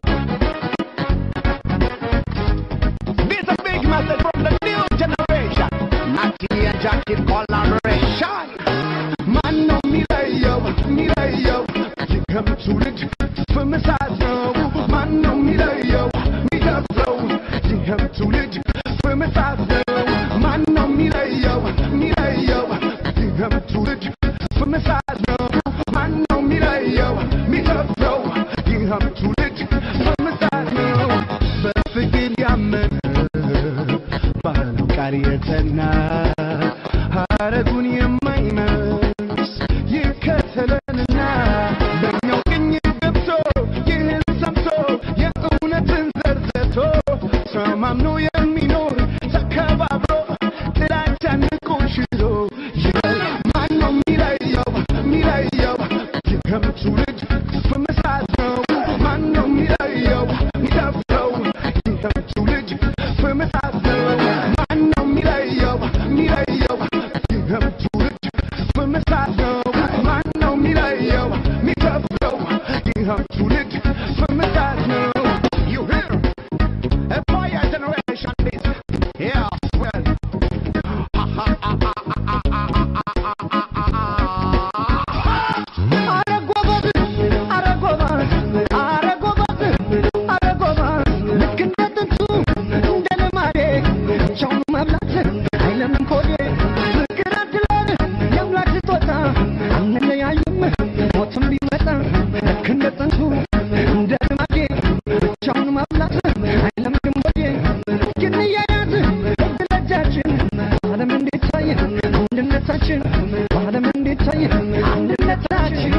This a big message from the new generation. Natty and Jackie collaboration. Man, no, me lay yo, me lay yo. You come to the for me size now. Man, no, me lay yo, me just flow. You come to the for me size now. Man, no, me lay yo, me lay yo. You come to the for me size now. Man, no, me lay yo, me just flow. You come to the for me size now. በፍቅር ያመነ ባህለው ቃል የተና ሀረጉን የማይመስ ይከተለንና በእኛው ቅኝ ገብቶ ይህን ሰምቶ የእውነትን ዘርዘቶ ተማምኖ የሚኖር ተከባብሮ ጥላቻን ንቆ ሽሮ ይበል ማነው የሚለየው የሚለየው ይህም ትውልድ ፍምሳት ነው ማነው የሚለየው የሚደፍረው ይህም ትውልድ ፍምሳት ነው ማነው የሚለየው የሚለየው ይህም ትውልድ ፍምሳት ነው ማነው የሚለየው የሚደፍረው ይህም ትውልድ ፍምሳት ነው You hear? A fire generation this. Yeah, well. አንድነታችን በዓለም እንዲታይ አንድነታችን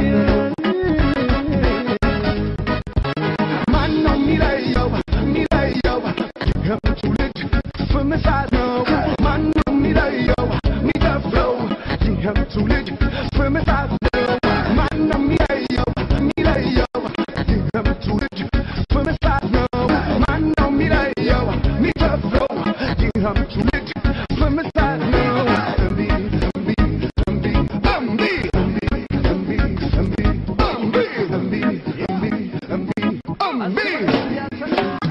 ማን ነው የሚለየው የሚለየው ይህም ትውልድ ፍምሳት ነው ማን ነው የሚለየው የሚደፍረው ይህም ትውልድ ፍምሳት ነው ማን ነው የሚለየው የሚለየው ይህም ትውልድ ፍምሳት ነው ማን ነው የሚለየው የሚደፍረው ይህም ትውልድ ፍምሳት ነው እምቢ እምቢ እምቢ እምቢ እምቢ እምቢ እምቢ እምቢ እምቢ እምቢ እምቢ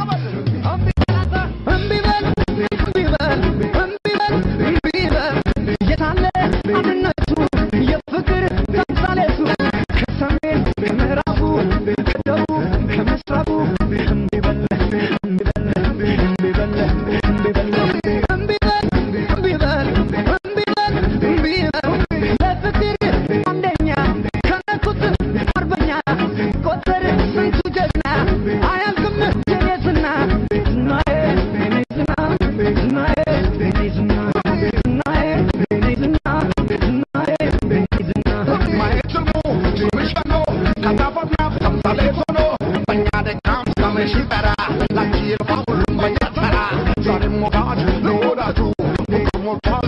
Thank you.